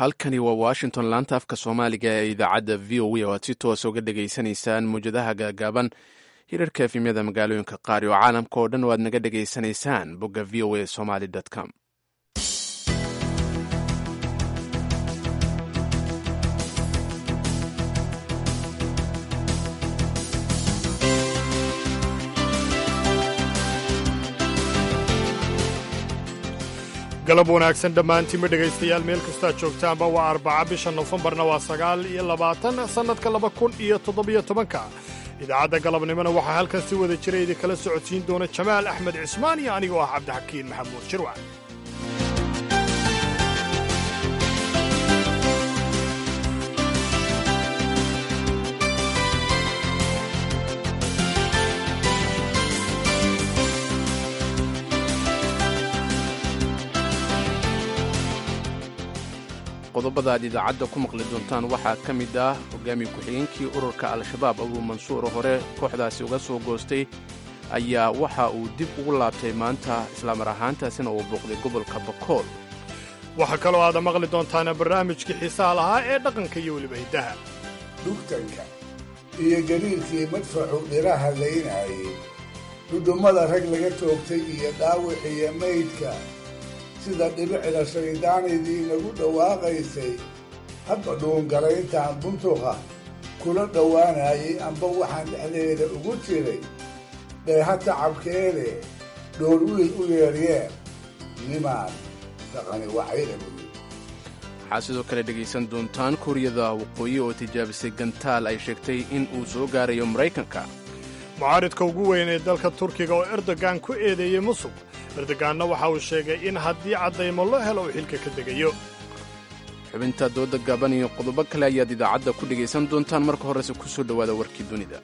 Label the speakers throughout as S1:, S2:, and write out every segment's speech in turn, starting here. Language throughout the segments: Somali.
S1: halkani waa washington laanta afka soomaaliga ee idaacadda v o a oo aad si toosa uga dhegaysanaysaan mawjadaha gaagaaban hirarka efimyada magaalooyinka qaar oo caalamka oo dhan oo aad naga dhegaysanaysaan bogga v o a somaly com
S2: galab wanaagsan dhammaantiinma dhegaystayaal meel kastaa joogtaanba waa arbaca bisha nofembarna waa sagaal iyo labaatan sannadka laba kun iyo toddobiyo tobanka idaacadda galabnimona waxaa halkan si wada jira idinkala socodsiin doona jamaal axmed cismaan iyo anigoo ah cabdixakiin maxamuud jirwac
S1: qodobada aad idaacadda ku maqli doontaan waxaa ka mid ah hogaamiye ku-xigeenkii ururka al-shabaab abuu mansuur hore kooxdaasi uga soo goostay ayaa waxa uu dib ugu laabtay maanta islaamar ahaantaasina uu booqday gobolka bakool
S2: waxaa kaloo aada maqli doontaana barnaamijkii xiisaha lahaa ee dhaqanka iyo weliba hiddaha
S3: dhugtanka iyo gariirkii madfacu dhiraha laynaayey dudummada rag laga toogtay iyo dhaawiciyo maydka sida dhibicda shayddaanaydii nagu dhawaaqaysay hadba dhuungalayntaan buntuqa kula dhowaanayay amba waxaan dhexdeeda ugu jiray dheeha tacabkeede dhoor wiil u yeedhyeen nimaan taqani wacayda buyi
S1: waxaa sidoo kale dhegaysan doontaan kuuriyada waqooyi oo tijaabisay gantaal ay sheegtay in uu soo gaarayo maraykanka
S2: mucaaridka ugu weyn ee dalka turkiga oo erdogan ku eedeeyey musuq erdoganna waxa uu sheegay in haddii caddaymo loo helo uu xilka ka degayo
S1: xubinta dooda gaaban iyo qodobo kale ayaad idaacadda ku dhegaysan doontaan marka horese ku soo dhowaada warkii dunida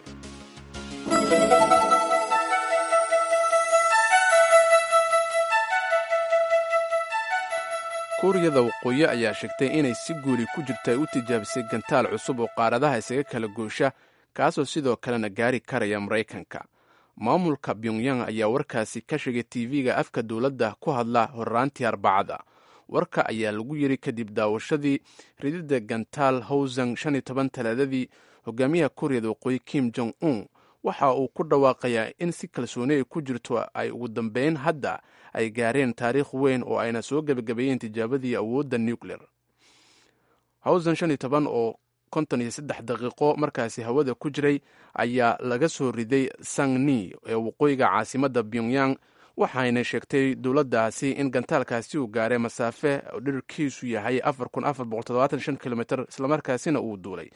S1: kuuriyada waqooyi ayaa sheegtay inay si guuli ku jirta ay u tijaabisay gantaal cusub oo qaaradaha isaga kala goosha kaasoo sidoo kalena gaari karaya maraykanka maamulka pyongyang ayaa warkaasi ka sheegay tv-ga afka dowladda ku hadla horraantii arbacada warka ayaa lagu yiri kadib daawashadii rididda gantaal howsang shan iyo toban talaadadii hogaamiyaha kuuriyada waqooyi kim jong un waxa uu ku dhawaaqayaa in si kalsooni ay ku jirto ay ugu dambeyn hadda ay gaareen taariikh weyn oo ayna soo gebagabeeyeen tijaabadii awoodda nuclear howsang shan iyo toban oo konton iyo saddex daqiiqo markaasi hawada ku jiray ayaa laga soo riday sangni ee waqooyiga caasimadda pyongyang waxayna sheegtay dowladdaasi in gantaalkaasi uu gaaray masaafe dhirkiisu yahay kilomiter islamarkaasina uu duulay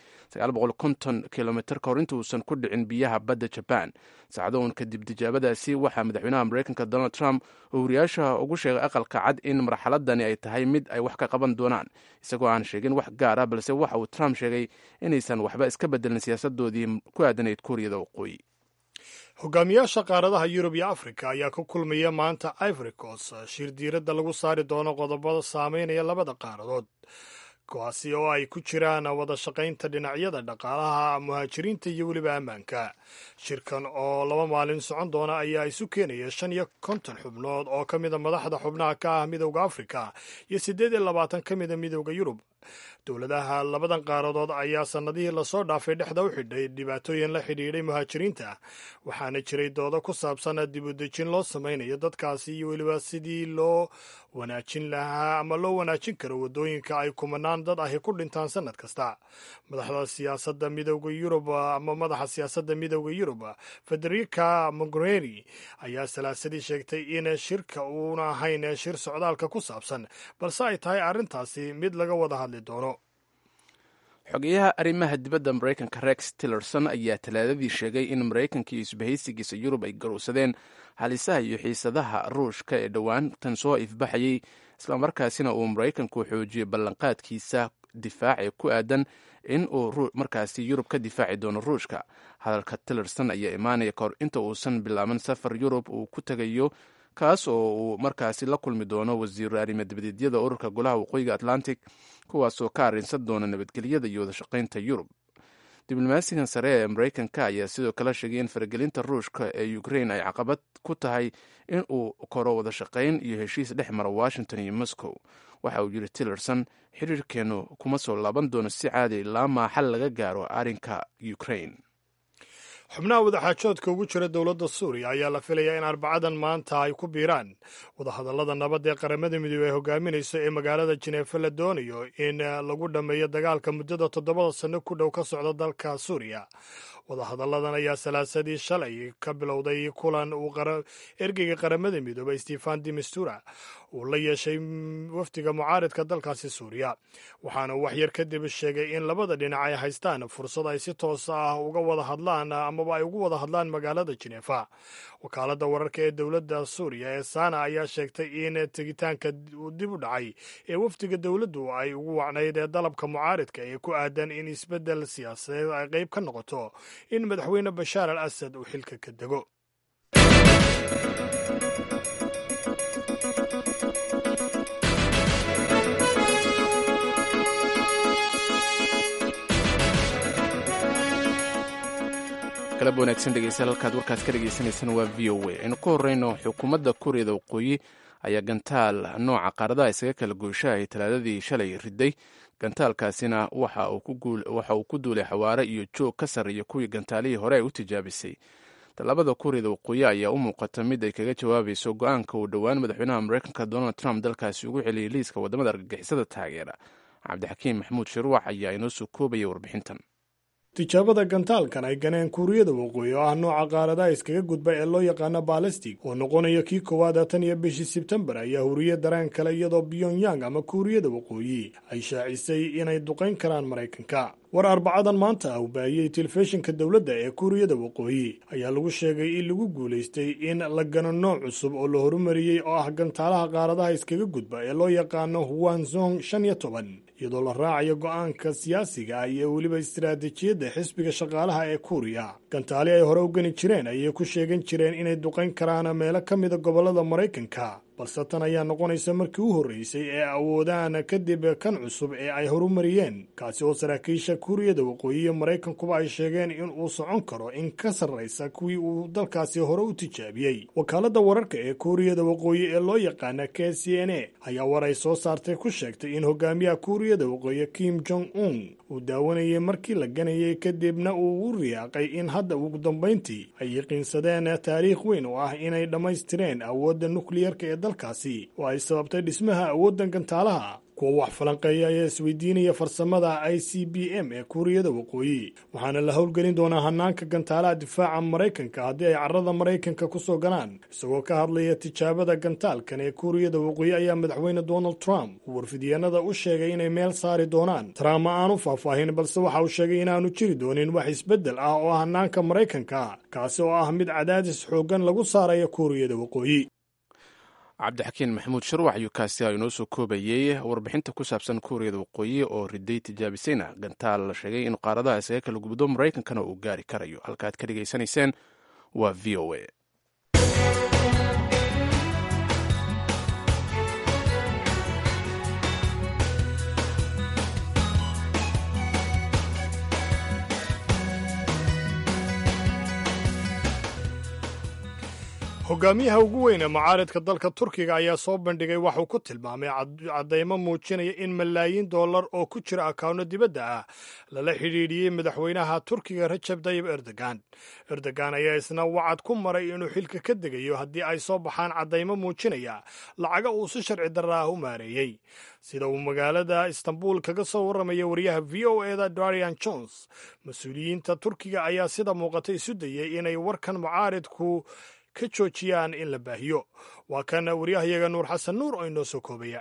S1: kilomitr ka hor inta uusan ku dhicin biyaha badda jabaan sacdoon kadib tijaabadaasi waxaa madaxweynaha maraykanka donald trump oo wariyaasha ugu sheegay aqalka cad in marxaladani ay tahay mid ay wax ka qaban doonaan isagoo aan sheegin wax gaara balse waxa uu trump sheegay inaysan waxba iska bedelin siyaasadoodii ku aadanayd kuuriyada waqooyi
S2: hogaamiyaasha qaaradaha yurub iyo afrika ayaa ku kulmaya maanta ivory coast shir diiradda lagu saari doono qodobada saameynaya labada qaaradood kuwaasi oo ay ku jiraan wada shaqaynta dhinacyada dhaqaalaha muhaajiriinta iyo weliba ammaanka shirkan oo laba maalin socon doona ayaa isu keenaya shan iyo konton xubnood oo ka mida madaxda xubnaha ka ah midowda afrika iyo siddeed iyo labaatan ka mida midowda yurub dowladaha labadan qaaradood ayaa sannadihii lasoo dhaafay dhexda u xidhay dhibaatooyin la xidhiidhay muhaajiriinta waxaana jiray doodo ku saabsan dib u dejin loo samaynayo dadkaasi iyo weliba sidii loo wanaajin lahaa ama loo wanaajin karo waddooyinka ay kumanaan dad ahi ku dhintaan sannad kasta madaxda siyaasadda midowda yurub ama madaxa siyaasadda midowda yurub federica mogherini ayaa salaasadii sheegtay in shirka uuna ahayn shir socdaalka ku saabsan balse ay tahay arrintaasi mid laga wada hadli doono
S1: xogeyaha arrimaha dibadda maraykanka rex tillerson ayaa talaadadii sheegay in maraykanka iyo isbahaysigiisa yurub ay garowsadeen halisaha iyo xiisadaha ruushka ee dhowaantan soo ifbaxayay islamarkaasina uu maraykanku xoojiyey ballanqaadkiisa difaac ee ku aadan in uu markaasi yurub ka difaaci doono ruushka hadalka tillerson ayaa imaanaya kahor inta uusan bilaaban safar yurub uu ku tegayo kaas oo uu markaasi la kulmi doono wasiiru arrimo dibadeedyada ururka golaha waqooyiga atlantic kuwaasoo ka arrinsan doona nabadgelyada iyo wadashaqaynta yurub diblomaasigan sare ee maraykanka ayaa sidoo kale sheegay in faragelinta ruushka ee ukrain ay caqabad ku tahay in uu koro wada shaqayn iyo heshiis dhex mara washington iyo moscow waxa uu yidhi tillerson xiriirkeennu kuma soo laaban doono si caadi ilaa maa xal laga gaaro arrinka ukrain
S2: xubnaha wadaxaajoodka ugu jira dowladda suuriya ayaa la filayaa in arbacadan maanta ay ku biiraan wadahadallada nabad ee qaramada midoobey ay hogaaminayso ee magaalada jineefa la doonayo in lagu dhammeeyo dagaalka muddada toddobada sanno ku dhow ka socda dalka suuriya wadahadalladan ayaa salaasadii shalay ka bilowday kulan uu ergeyga qaramada midoobey stefan dimistura uu la yeeshay wafdiga mucaaridka dalkaasi suuriya waxaana waxyar kadib sheegay in labada dhinac ay haystaan fursad ay si toos ah uga wada hadlaan amaba ay ugu wada hadlaan magaalada jineefa wakaaladda wararka ee dowladda suuriya ee sana ayaa sheegtay in tegitaanka dib u dhacay ee wafdiga dowladdu ay ugu wacnayd ee dalabka mucaaridka ee ku aadan in isbeddel siyaasadeed ay qayb ka noqoto in madaxweyne bashaar al asad uu xilka ka dego
S1: galab wanaagsan dhegeystayaal halkaad warkaas ka dhegeysaneysaan waa v o a aynu ku horreyno xukuumadda kuuriyada waqooyi ayaa gantaal nooca qaaradaha isaga kala goyshahay talaadadii shalay riday gantaalkaasina waxa uu ku duulay xawaare iyo joog ka sarreeya kuwii gantaalihii hore ay u tijaabisay tallaabada kuuriyada waqooyi ayaa u muuqata mid ay kaga jawaabayso go-aanka uu dhowaan madaxweynaha mareykanka donald trump dalkaasi ugu celiyay liiska waddamada argagixisada taageera cabdixakiim maxamuud shiruwax ayaa inoo soo koobaya warbixintan
S2: tijaabada gantaalkan ay ganeen kuuriyada waqooyi oo ah nooca qaaradaha iskaga gudba ee loo yaqaano balastig oo noqonaya kii koowaad tan iyo bishii sebtembar ayaa huriye dareen kale iyadoo pyongyang ama kuuriyada waqooyi ay shaacisay inay duqayn karaan maraykanka war arbacadan maanta ah u baahiyey telefishinka dowladda ee kuuriyada waqooyi ayaa lagu sheegay in lagu guulaystay in la gano nooc cusub oo la horumariyey oo ah gantaalaha qaaradaha iskaga gudba ee loo yaqaano huwanzong shan iyo toban iyadoo la raacayo go-aanka siyaasiga ah iyo weliba istiraatiijiyadda xisbiga shaqaalaha ee kuuriya gantaali ay hore u gani jireen ayay ku sheegan jireen inay duqayn karaan meelo ka mida gobollada maraykanka balse tan ayaa noqonaysa markii u horreysay ee awoodaan kadib kan cusub ee ay horumariyeen kaasi oo saraakiisha kuuriyada waqooyi iyo maraykankuba ay sheegeen in uu socon karo in ka sarraysa kuwii uu dalkaasi hore u tijaabiyey wakaaladda wararka ee kuuriyada waqooyi ee loo yaqaana k c n a ayaa war ay soo saartay ku sheegtay in hogaamiyaha kuuriyada waqooyi kim jong un uu daawanayay markii la ganayay kadibna uu u riyaaqay in hadda ugu dambayntii ay yaqiinsadeen taariikh weyn oo ah inay dhammaystireen awoodda nukliyarka ee dalkaasi oo ay sababtay dhismaha awooddan gantaalaha kuwa wax falanqeeya ayaa isweydiinaya farsamada i c b m ee kuuriyada waqooyi waxaana la howlgelin doonaa hanaanka gantaalaha difaaca maraykanka haddii ay carrada maraykanka ku soo galaan isagoo ka hadlaya tijaabada gantaalkan ee kuuriyada waqooyi ayaa madaxweyne donald trump uu warfidyaenada u sheegay inay meel saari doonaan trump ma aanu faahfaahin balse waxa uu sheegay inaanu jiri doonin wax isbeddel ah oo hanaanka maraykanka kaasi oo ah mid cadaadis xooggan lagu saaraya kuuriyada waqooyi
S1: cabdixakiin maxamuud sharwax ayuu kaasi inoo soo koobayey warbixinta ku saabsan kuuriyada waqooyi oo riday tijaabisayna gantaal la sheegay in qaaradaha isaga kala gubdo maraykankana uu gaari karayo halkaad ka dhegaysanayseen waa v o a
S2: hogaamiyaha ugu weyn ee mucaaridka dalka turkiga ayaa soo bandhigay waxuu ku tilmaamay caddaymo muujinaya in malaayiin dollar oo ku jira akawno dibadda ah lala xidhiidhiyey madaxweynaha turkiga rajab tayib erdogan erdogan ayaa isna wacad ku maray inuu xilka ka degayo haddii ay soo baxaan caddaymo muujinaya lacaga uu si sharci darra ah u maareeyey sida uu magaalada istanbul kaga soo warramaya wariyaha v o eda darian jones mas-uuliyiinta turkiga ayaa sida muuqata isu dayey inay warkan mucaaridku ka joojiyaan in la baahiyo waa kan waryahayaga nuur xasan nuur oo inoo soo koobaya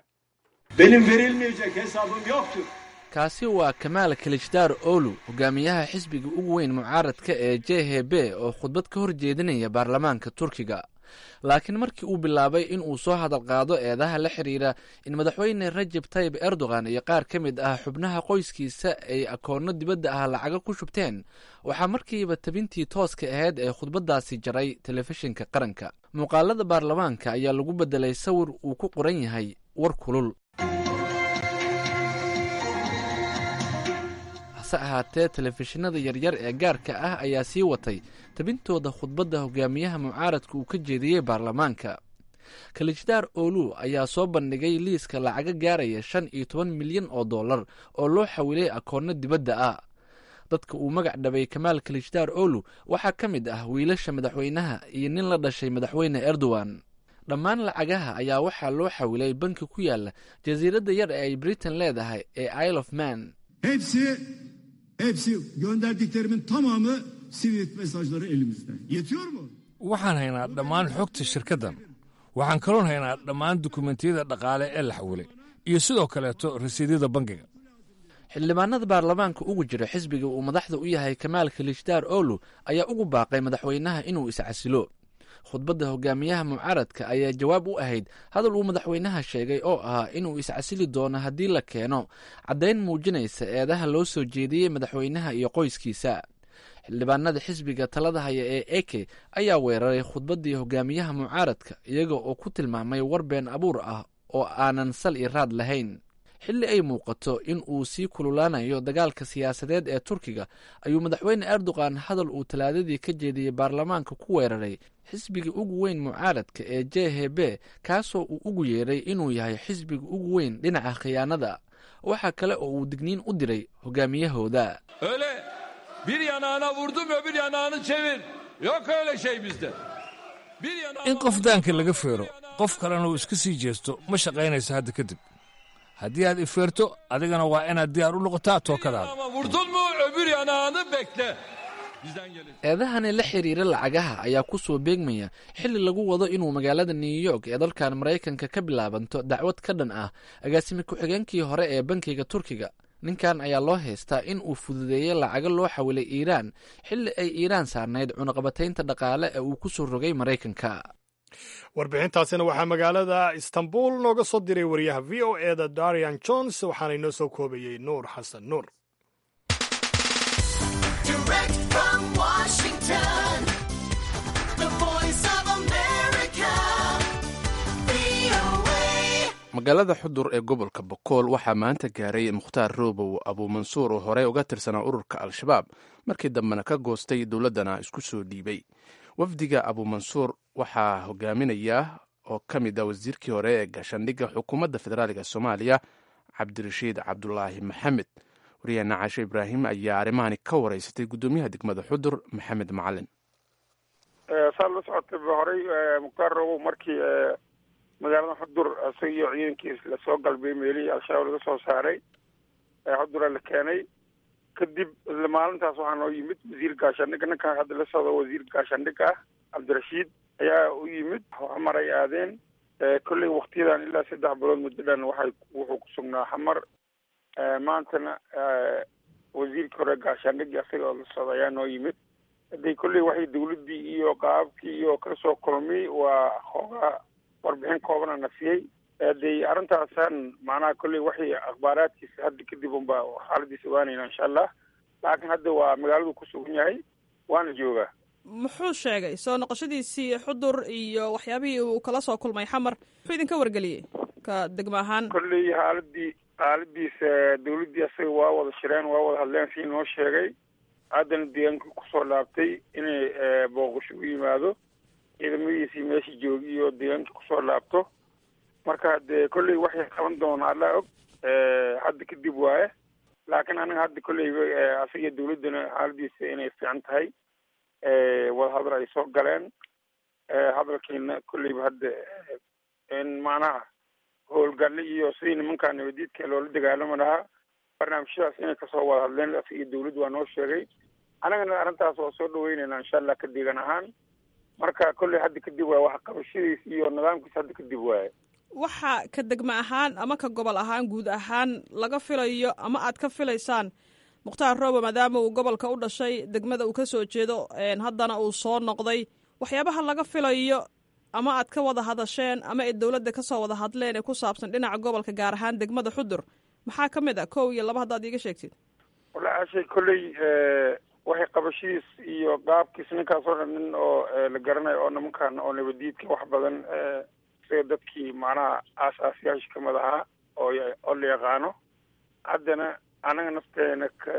S4: kaasi waa kamaal kilijdaar oolu hogaamiyaha xisbiga ugu weyn mucaaradka ee j h b oo khudbad ka hor jeedinaya baarlamaanka turkiga laakiin markii uu bilaabay in uu soo hadal qaado eedaha la xidhiira in madaxweyne rajab tayib erdogan iyo qaar ka mid ah xubnaha qoyskiisa ay akoonno dibadda ah lacaga ku shubteen waxaa markiiba tabintii tooska ahayd ee khudbaddaasi jaray telefishinka qaranka muuqaalada baarlamaanka ayaa lagu beddelay sawir uu ku qoran yahay hase hase ahaatee telefishinada yaryar ee gaarka ah ayaa sii watay tabintooda khudbadda hogaamiyaha mucaaradka uu ka jeediyey baarlamaanka kalijdaar oolu ayaa soo bandhigay liiska lacaga gaaraya shan iyo toban milyan oo dollar oo loo xawilay akoonno dibadda ah dadka uu magac dhabay kamaal kalijdaar oolu waxaa ka mid ah wiilasha madaxweynaha iyo nin la dhashay madaxweyne erdogan dhammaan lacagaha ayaa waxaa loo xawilay banki ku yaala jasiiradda yar ee ay britain leedahay ee isle of man
S5: Hepsi, hepsi gönderdiklerimin tamamı Swift mesajları elimizde. Yetiyor mu?
S6: waxaan haynaa dhammaan xogta shirkaddan waxaan kaloon haynaa dhammaan dukumentiyada dhaqaale ee la xawilay iyo sidoo kaleeto rasiidyada bangiga
S4: xildhibaanada baarlamaanka ugu jira xisbiga uu madaxda u yahay kamaal kalijdaar oolu ayaa ugu baaqay madaxweynaha inuu iscasilo khudbadda hogaamiyaha mucaaradka ayaa jawaab u ahayd hadal uu madaxweynaha sheegay oo ahaa inuu iscasili doono haddii la keeno caddayn muujinaysa eedaha loo soo jeediyey madaxweynaha iyo qoyskiisa xildhibaanada xisbiga talada haya ee eke ayaa weeraray khudbaddii hogaamiyaha mucaaradka iyaga oo ku tilmaamay war been abuur ah oo aanan sal i raad lahayn xilli ay muuqato in uu sii kululaanayo dagaalka siyaasadeed ee turkiga ayuu madaxweyne erdogan hadal uu talaadadii ka jeediyey baarlamaanka ku weeraray xisbiga ugu weyn mucaaradka ee j h b kaasoo uu ugu yeeray inuu yahay xisbiga ugu weyn dhinaca khiyaanada waxaa kale oo uu digniin u diray hogaamiyahooda
S7: Öyle bir yanağına vurdum öbür yanağını çevir. Yok öyle şey bizde. Bir yanağına
S6: in qof daanka laga feero qof kalena uu iska sii jeesto ma shaqaynayso hadda kadib haddii aad ifeerto adigana waa inaad diyaar u noqotaa tookadaada
S7: yanağıma vurdun mu öbür yanağını bekle. Bizden gelir.
S4: eedahani la xiriira lacagaha ayaa ku soo beegmaya xilli lagu wado inuu magaalada new york ee dalkan maraykanka ka bilaabanto dacwad ka dhan ah agaasimi ku-xigeenkii hore ee bankiga turkiga ninkan ayaa loo haystaa in uu fududeeyey lacago loo xawilay iiraan xilli ay iiraan saarnayd cunaqabataynta dhaqaale ee uu ku soo rogay maraykanka
S2: warbixintaasina waxaa magaalada istanbul nooga soo diray wariyaha v o e da darian jones waxaana inoo soo koobayey nuur xasan nuur
S8: Direct from Washington, the voice of America, VOA.
S1: magaalada xudur ee gobolka bokool waxaa maanta gaaray mukhtaar roobow abuumansuur oo horey uga tirsanaa ururka al-shabaab markii dambena ka goostay dowladdana isku soo dhiibay wafdiga abuumansuur waxaa hogaaminaya oo ka mid ah wasiirkii hore ee gaashaandhigga xukuumadda federaaliga soomaaliya cabdirashiid cabdulaahi maxamed waryaheena caashe ibraahim ayaa arrimahani ka wareysatay guddoomiyaha degmada xudur maxamed macalin
S9: saa la socotay ba horey mukhtaar robow markii magaalada xudur isaga iyo ciidankiis lasoo galbay meelihii al-shabaab laga soo saaray xudura la keenay kadib isla maalintaas waxaa noo yimid wasiir gaashaandhigga ninkan hadda la socdo wasiir gaashaandhigga ah cabdirashiid ayaa u yimid xamar ay aadeen kolley waktiyadan ilaa saddex bilood muddo dhan waxay wuxuu ku sugnaa xamar maantana wasiirkii hore gaashaandhigii isaga oo la socda ayaa noo yimid hadday kolley waxay dawladdii iyo qaababkii iyo ka soo kulmay waa hoogaa warbixin koobana na siiyey hadday arrintaasan macnaha kolley waxay akhbaaraadkiisa hadda kadib unba xaaladiisa ogaanayna insha allah laakiin hadda waa magaaladu ku sugan yahay waana joogaa
S10: muxuu sheegay soo noqoshadiisii xudur iyo waxyaabihii uu kala soo kulmay xamar muxuu idinka wargeliyey ka degmo ahaan
S9: kolley xaaladii xaaladiisa dawladdii asaga waa wada shireen waa wada hadleen sii noo sheegay haddana deegaanka kusoo laabtay inay booqasho u yimaado ciidamadiisii meesha joogi iyo deegaanka kusoo laabto marka hadee kolley waxay qaban doonaa allaa og hadda kadib waaye laakiin aniga hadda kolley asaga dawladdana xaaladiisa inay fiican tahay wadahadal ay soo galeen hadalkiina kolleyba hadda in macnaha howlgalle iyo sidii nimankaa nabadiidka loola dagaalami lahaa barnaamijyadaas inay kasoo wada hadleen asiga dawladdu waa noo sheegay annagana arrintaas waa soo dhaweynayna insha allah ka deegan ahaan marka kolley hadda kadib waaye wax qabashadiis iyo nidaamkiis hadda kadib waaye
S10: waxa ka degmo ahaan ama ka gobol ahaan guud ahaan laga filayo ama aad ka filaysaan mukhtaar roobo maadaama uu gobolka u dhashay degmada uu ka soo jeedo haddana uu soo noqday waxyaabaha laga filayo ama aad ka wada hadasheen ama ay dowladda kasoo wada hadleen ee ku saabsan dhinaca gobolka gaar ahaan degmada xudur maxaa ka mid ah kow iyo laba haddaad iiga sheegtid
S9: wallaahi ashay kolley waxay qabashadiis iyo qaabkiis ninkaas oo dhan nin oo la garanayo oo nimankan oo nabadiidka wax badan isaga dadkii macnaha aasaasyaasha kamid ahaa oo oo la yaqaano haddana anaga nafteena ka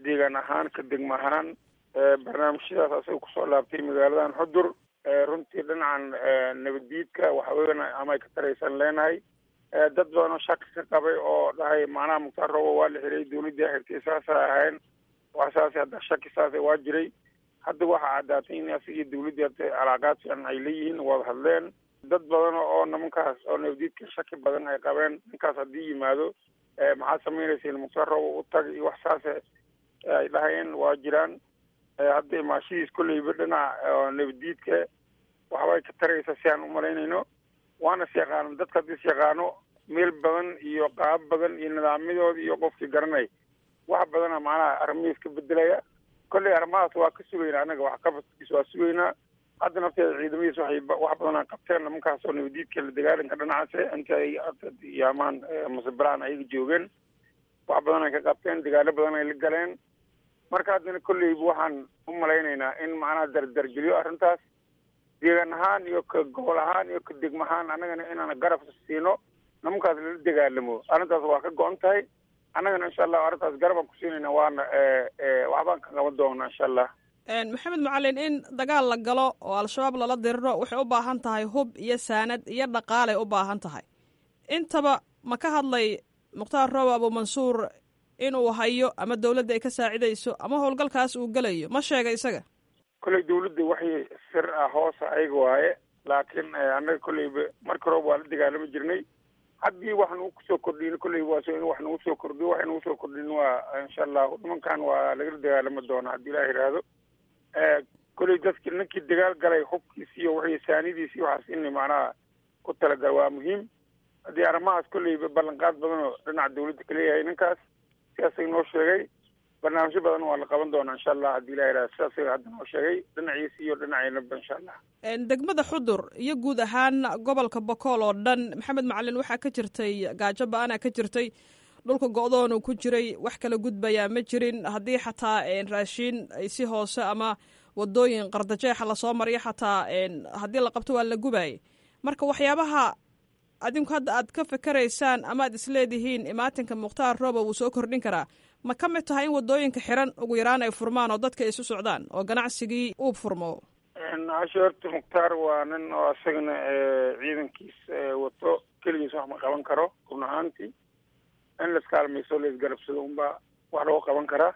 S9: deegaan ahaan ka degma ahaan barnaamijyadaas asaga kusoo laabtay magaaladan xudur runtii dhinacan nabaddiidka waxaweyan ama ay ka taraysan leenahay dad badan oo shaki ka qabay oo dhahay macnaha mukhtaar roobo waa la xiray dawladdii xirtay saasa ahayn wax saas hadda shaki saasa waa jiray hadda waxaa caddaatay in asiga dawladdii hadda calaaqaad fiican ay leeyihiin wada hadleen dad badan oo nimankaas oo nabadiidka shaki badan ay qabeen ninkaas haddii yimaado maxaad samaynaysiin mukhtaar roobo u tag iyo wax saase ay dhahayeen waa jiraan hadda imaashadiis kolleyba dhinaca nabadiidka waxbay ka taraysa si aan umalaynayno waana is yaqaano dadka hadda is yaqaano meel badan iyo qaab badan iyo nidaamyadooda iyo qofkii garanay wax badana macnaha arrimihiis ka bedelaya kolley arrimahaas waa ka sugaynaa annaga wax qabadkiis waa sugaynaa hadda nafteeda ciidamadiis waxay wax badanaa qabteen nimankaas oo nabadiidka la dagaalanka dhinacaase inta ay yaamaan musabilaan ayaga joogeen wax badan ay ka qabteen dagaalo badan ay la galeen marka haddana kolleyba waxaan u malaynaynaa in macnaha dardargeliyo arrintaas deegaan ahaan iyo ka gobol ahaan iyo ka degmo ahaan annagana inaan garab siino nimankaas lala dagaalamo arrintaas waa ka go-on tahay annagana insha allah arrintaas garabaan ku siinayna waana waxbaan ka qaban doonaa insha allah
S10: maxamed macalin in dagaal la galo oo al-shabaab lala diriro waxay u baahan tahay hub iyo saanad iyo dhaqaalay u baahan tahay intaba ma ka hadlay mukhtaar roobo abuumansuur inuu hayo ama dawladda ay ka saacidayso ama howlgalkaas uu gelayo ma sheega isaga
S9: kolley dawladda waxay sir ah hoosa ayaga waaye laakiin annaga kolleyba marka roob waa la dagaalami jirnay haddii wax nagu kusoo kordhin kolley waa in wax nagu soo kordhiyo waxay nagu soo kordhin waa insha allahu nimankan waa lagala dagaalami doonaa haddii ilaah yidhaahdo kolley dadki ninkii dagaal galay hubkiisi iyo wixii saanidiisi waxaas in macnaha ku talagal waa muhiim haddii arrimahaas kolleyba ballanqaad badan oo dhinaca dawladda kaleeyahay ninkaas sidaasay noo sheegay barnaamijyo badan waa la qaban doonaa insha allah haddii ilah yidhaha sidaasay hadda noo sheegay dhinaciisi iyo dhinaceynaba insha allah
S10: degmada xudur iyo guud ahaan gobolka bokool oo dhan maxamed macalin waxaa ka jirtay gaajo ba-ana ka jirtay dhulka go-doonu ku jiray wax kala gudbayaa ma jirin haddii xataa raashiin ay si hoose ama wadooyin qardajeexa lasoo mariyo xataa haddii la qabto waa la gubayay marka waxyaabaha adinku hadda aad ka fikeraysaan ama aad isleedihiin imaatinka mukhtaar roobo wuu soo kordhin karaa ma ka mid tahay in wadooyinka xiran ugu yaraan ay furmaan oo dadka isu socdaan oo ganacsigii uu furmo
S9: casho horta mukhtaar waa nin oo isagana ciidankiis wato keligiis wax ma qaban karo run ahaantii in laskaalmayso laisgarabsado unbaa wax loo qaban karaa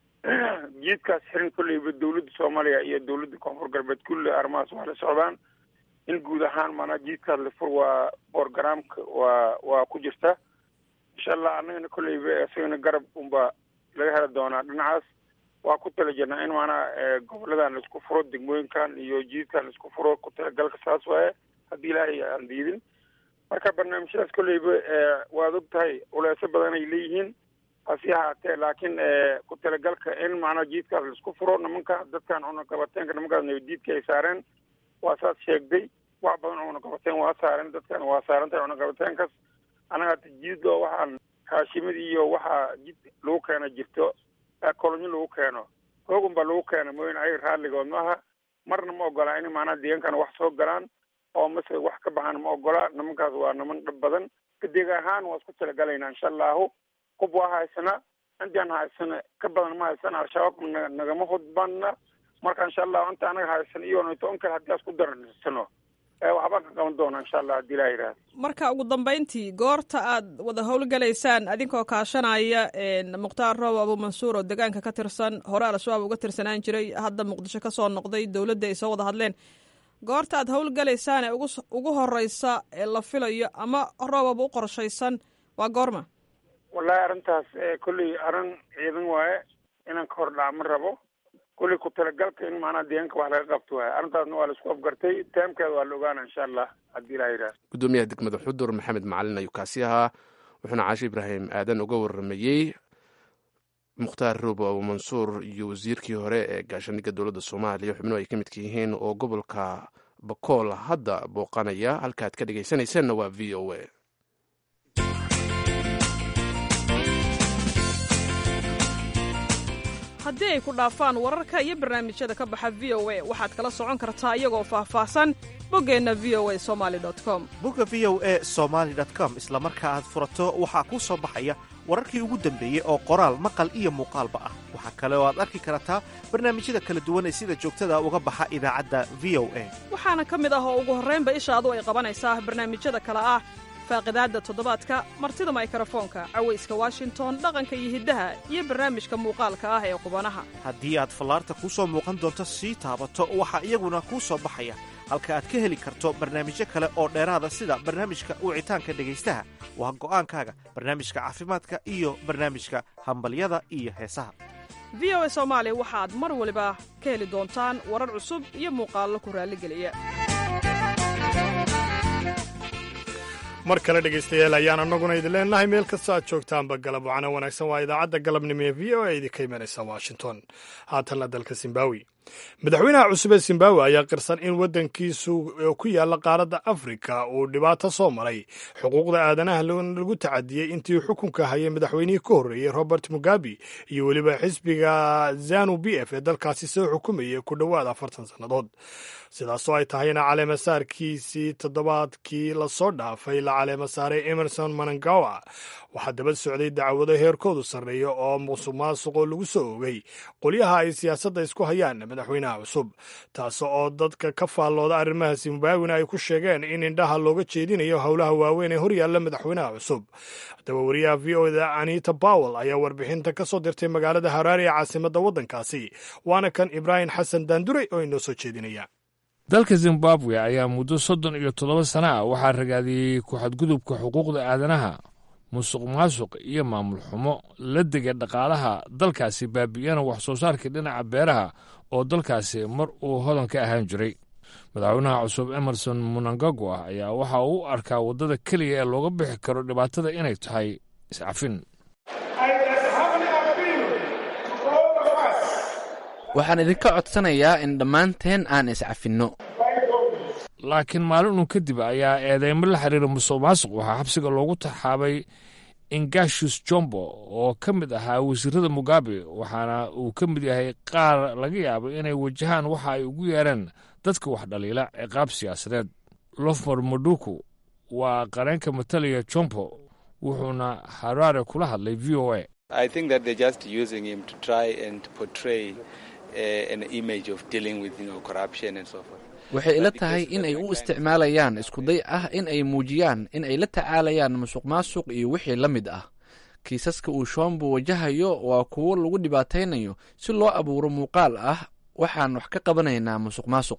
S9: jiidkaas xirin kolleyba dawladda soomaaliya iyo dawladda koonfur galbeed kulli arrimahaas waa la socdaan in guud ahaan maanaa jiidkaas la fur waa borogramka waa waa ku jirta insha allah annagana kolleyba isagana garab unbaa laga heli doonaa dhinacaas waa ku tala jirnaa in maanaa goboladan laisku furo degmooyinkan iyo jiidkan laisku furo ku talagalka saas waaye haddii ilaahay aan diidin marka barnaamijyadaas kolleyba waad og tahay culeeso badan ay leeyihiin hasi ahaatee laakiin ku talagalka in macnaa jiidkaas laisku furo nimanka dadkan cunaqabateenka nimankaas nabadiidka ay saareen waa saas sheegday wax badan cunaqabateen waa saareen dadkan waa saarantahay cunaqabateenkas annaga hata jiid oo waxaan haashimid iyo waxaa jid lagu keena jirto kolonyo lagu keeno hoogun baa lagu keena mooyin ayaga raalligood maaha marna ma ogolaa in maanaa deegankana wax soo galaan oo mase wax ka baxaan ma ogola nimankaas waa niman dhab badan kadeeg ahaan waa isku talagalaynaa insha allahu hub waa haysana intaan haysana ka badan ma haysana al-shabaab na nagama hudbana marka insha allahu inta anaga haysana iyo nto in kale haddii aan isku dararsano waxbaan ka qaban doona insha allah haddii ilaha yidhahda
S10: marka ugu dambeyntii goorta aad wada howlgalaysaan adinkoo kaashanaya mukhtaar roob abuumansuur oo degaanka ka tirsan hore al-shabaab uga tirsanaan jiray hadda muqdisho ka soo noqday dowladda ay soo wada hadleen goorta aad howlgalaysaan ee ugu ugu horeysa ee la filayo ama roobaba u qorshaysan waa goorma
S9: wallahi arrintaas kolley arrin ciidan waaye inaan ka hor dhaca ma rabo kolley ku talagalka in maanaa deegaanka wax laga qabto waaye arrintaasna waa la isku afgartay taamkeeda waa la ogaana insha allah haddii ilaha yidhahda
S1: gudoomiyaha degmada xudur maxamed macalin ayuu kaasi ahaa wuxuuna caashi ibraahim aadan uga waramayey mukhtaar roobo abuumansuur iyo wasiirkii hore ee gaashaandhigga dowladda soomaaliya xubnuhu ay ka midka yihiin oo gobolka bakool hadda booqanaya halkaad ka dhegaysanaysaanna waa v o a
S10: haddii ay ku dhaafaan wararka iyo barnaamijyada ka baxa v o a waxaad kala socon kartaa iyagoo faahfaahsan boggeenna v o a somali com
S11: bogga v o e somaali com isla marka aad furato waxaa kuu soo baxaya wararkii ugu dambeeyey oo qoraal maqal iyo muuqaalba ah waxaa kale oo aad arki kartaa barnaamijyada kala duwan ee sida joogtada uga baxa idaacadda v o a
S10: waxaana ka mid ah oo ugu horraynba ishaadu ay qabanaysaa barnaamijyada kale ah faaqidaadda toddobaadka martida maykrofoonka cawayska washington dhaqanka iyo hiddaha iyo barnaamijka muuqaalka ah ee qubanaha
S11: haddii aad fallaarta kuu soo muuqan doonto sii taabato waxaa iyaguna kuu soo baxaya halka aad ka heli karto barnaamijyo kale oo dheeraada sida barnaamijka wicitaanka dhegaystaha waa go'aankaaga barnaamijka caafimaadka iyo barnaamijka hambalyada iyo heesaha
S10: v o a soomaali waxaad mar waliba ka heli doontaan warar cusub iyo muuqaallo ku raalligeliya
S2: mar kale dhegaystayaal ayaan annaguna idin leenahay meel kasta aad joogtaanba galab wacana wanaagsan waa idaacadda galabnimo ee v o a idinka imanaysa washington haatanna dalka zimbabwe madaxweynaha cusub ee zimbabwe ayaa qirsan in waddankiisu ku yaalla qaaradda afrika uu dhibaato soo maray xuquuqda aadanaha lagu tacadiyey intii xukunka hayay madaxweynihii ka horreeyey robert mugabe iyo weliba xisbiga zanu b f ee dalkaasi soo xukumayay ku dhowaad afartan sannadood sidaasoo ay tahayna caleemasaarkiisii toddobaadkii lasoo dhaafay la caleemasaaray emerson manangawa waxaa daba socday dacwado heerkoodu sarreeya oo musuq maasuqoo lagu soo ogay qolyaha ay siyaasadda isku hayaan madaxweynaha cusub taas oo dadka ka faallooda arrimaha zimbabwena ay ku sheegeen in indhaha looga jeedinayo howlaha waaweyn ee horyaalla madaxweynaha cusub haddaba wariyaha v o da anita bowel ayaa warbixinta ka soo dirtay magaalada haraari ee caasimadda waddankaasi waana kan ibraahim xasan daanduray oo inoo soo jeedinaya
S6: dalka zimbabwe ayaa muddo soddon iyo toddoba sana ah waxaa ragaadiyey ku-xadgudubka xuquuqda aadanaha musuq maasuq iyo maamul xumo la dega dhaqaalaha dalkaasi baabi'iyana wax soo saarkii dhinaca beeraha oo dalkaasi mar uu hodan ka ahaan jiray madaxweynaha cusub emerson munangagwa ayaa waxa uu u arkaa waddada keliya ee looga bixi karo dhibaatada inay tahay iscafin
S4: waxaan idinka codsanayaa in dhammaanteen aan iscafinno
S6: laakiin maalin uun kadib ayaa eedeymo la xiriira musuq maasuq waxaa xabsiga loogu taxaabay ingashus jombo oo ka mid ahaa wasiirada mugabe waxaana uu ka mid yahay qaar laga yaabo inay wajahaan waxa ay ugu yeereen dadka wax dhaliila ciqaab siyaasadeed lofmor moduku waa qareenka matalaya jombo wuxuuna haraare kula hadlay v o a
S4: waxay ila tahay in ay u isticmaalayaan iskuday ah in ay muujiyaan in ay la tacaalayaan musuq maasuq iyo wixii la mid ah kiisaska uu shombo wajahayo waa kuwo lagu dhibaataynayo si loo abuuro muuqaal ah waxaan wax ka qabanaynaa musuq maasuq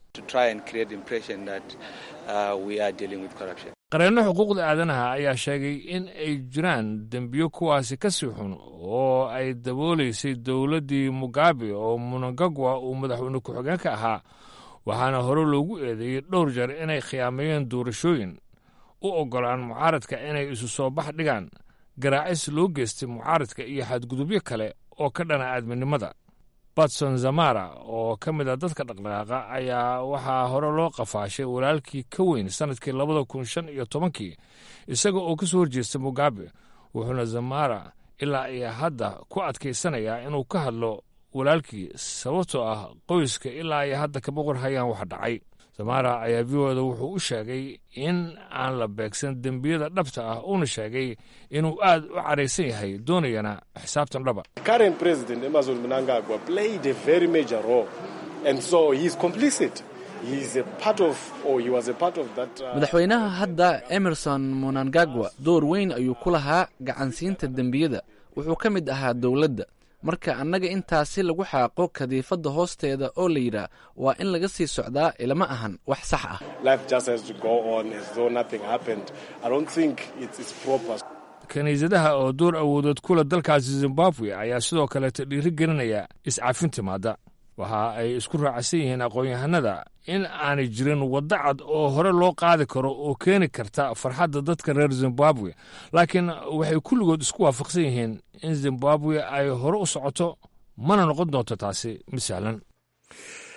S6: qareenno xuquuqda aadanaha ayaa sheegay in ay jiraan dembiyo kuwaasi ka sii xun oo ay daboolaysay dowladdii mugabe oo munangagwa uu madaxweyne ku-xigeenka ahaa waxaana hore loogu eedeeyey dhowr jeer inay khiyaameeyeen doorashooyin u oggolaan mucaaradka inay isu soo bax dhigaan garaacis loo geystay mucaaradka iyo xadgudubyo kale oo ka dhana aadminimada batson zamara oo ka mid a dadka dhaqdhaqaaqa ayaa waxaa hore loo qafaashay walaalkii ka weyn sannadkii labada kun shan iyo tobankii isaga oo ka soo horjeesta mugabe wuxuuna zamara ilaa iyo hadda ku adkaysanayaa inuu ka hadlo walaalkii sababtoo ah qoyska ilaa iyo hadda kama qorhayaan wax dhacay zamara ayaa v o da wuxuu u sheegay in aan la beegsan dembiyada dhabta ah uuna sheegay inuu aad u caraysan yahay doonayana xisaabtan dhaba
S12: current president Emerson Mnangagwa played a very major role and so he's complicit he's a part of or he was a part of that uh,
S4: madaxweynaha hadda emerson munangagwa door weyn ayuu ku lahaa gacansiinta dembiyada wuxuu ka mid ahaa dowladda marka annaga intaasi lagu xaaqo kadiifadda hoosteeda oo la yidhaah waa in laga sii socdaa ilama ahan wax sax ah
S12: life just has to go on as though nothing happened i don't think it's, it's proper
S6: kiniisadaha oo door awoodood kula dalkaasi zimbabwe ayaa sidoo kaleeta dhiiri gelinaya iscafin timaadda waxa ay isku raacsan yihiin aqoon-yahanada in aanay jirin waddo cad oo hore loo qaadi karo oo keeni karta farxadda dadka reer zimbabwe laakiin waxay kulligood isku waafaqsan yihiin in zimbabwe ay hore u socoto mana noqon doonto taasi mid sahlan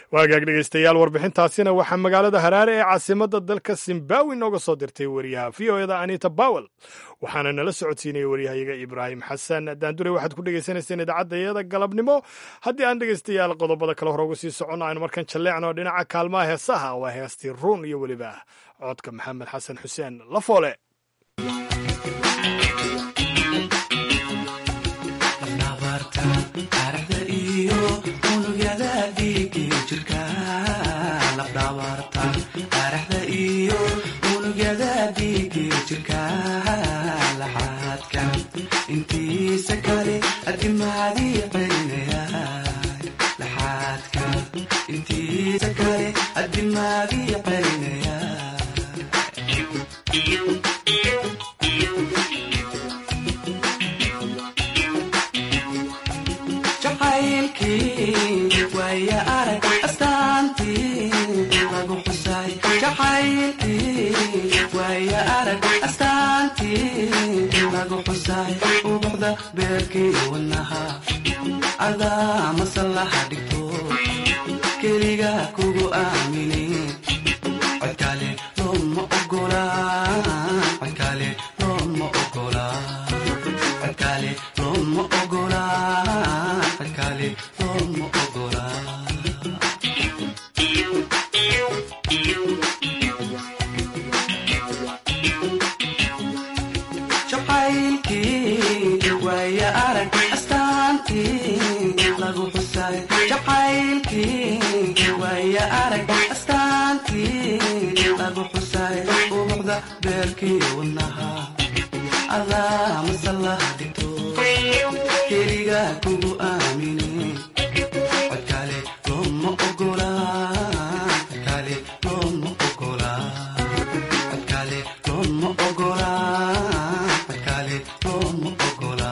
S2: waagaag dhegaystayaal warbixintaasina waxaa magaalada haraare ee caasimadda dalka zimbabwe nooga soo dirtay wariyaha v o eda anita bawel waxaana nala socodsiinaya waryahayaga ibraahim xasan daandure waxaad ku dhegaysanayseen idaacadayada galabnimo haddii aan dhegaystayaal qodobada kale hore uga sii soconno aynu markan jalleecno dhinaca kaalmaha heesaha waa heestii ruun iyo weliba codka maxamed xasan xuseen lafoole
S13: intiisa kale adimaadii celinaya jacaylkii waaya arag astaantii lagu xusay jacaylkii waaya arag astaantii lagu xusay ubuxda beerkii wadnaha adaa masallaha dhigto keliga kugu aamini codkale looma ogola codkale looma ogola codkale looma ogola codkale looma ogola jacaylkii waaya arag astaantii lagu xusay jacaylkii waaya arag astaantii lagu xusay ubuxda beerkii wadnaha adaa masallaha dhigto keliga kugu aamini codkale looma ogola codkale looma ogola codkale looma ogola codkale looma ogola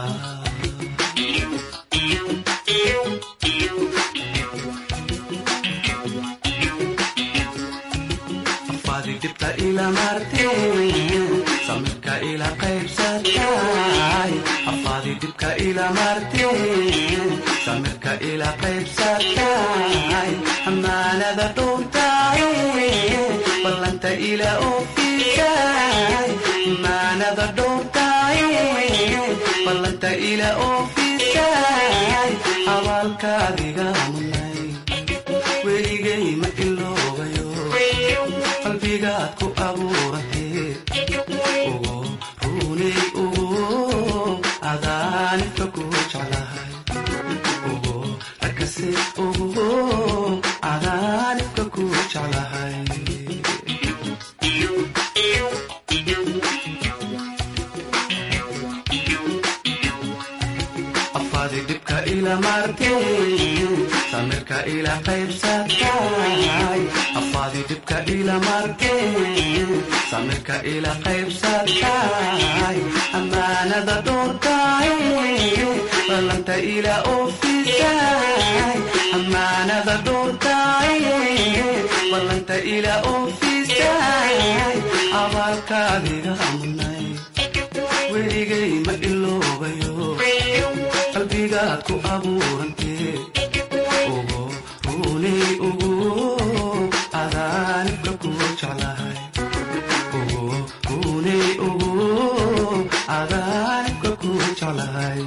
S13: afaadi dhibta ila marteen samirka ila qaybsatay afaadi dhibka ila marteen samirka ila qaybsatay amaanada dhowrtay ballanta ila oofisay amaanada dhowrtay ballanta ila oofisay abaalkaadiga munay weligay ma iloobayo qalbigaad ku abuurantee ugu runay ugu adaanibka ku jeclahay ugu arkase ugu adaanibka ku jeclahay afaadi dhibka ila marteen samirka ila qaybsatay afaadi dhibka ila marteen samirka ila qaybsatay amaanada dhowrtay ballanta ila oofisay amaanada dhowrtay ballanta ila oofisay abaalkaadiga munay weligay ma iloobayo qalbigaad ku abuurantee ugu runay ugu adaanibka ku jeclahay ugu runay ugu adaanibka ku jeclahay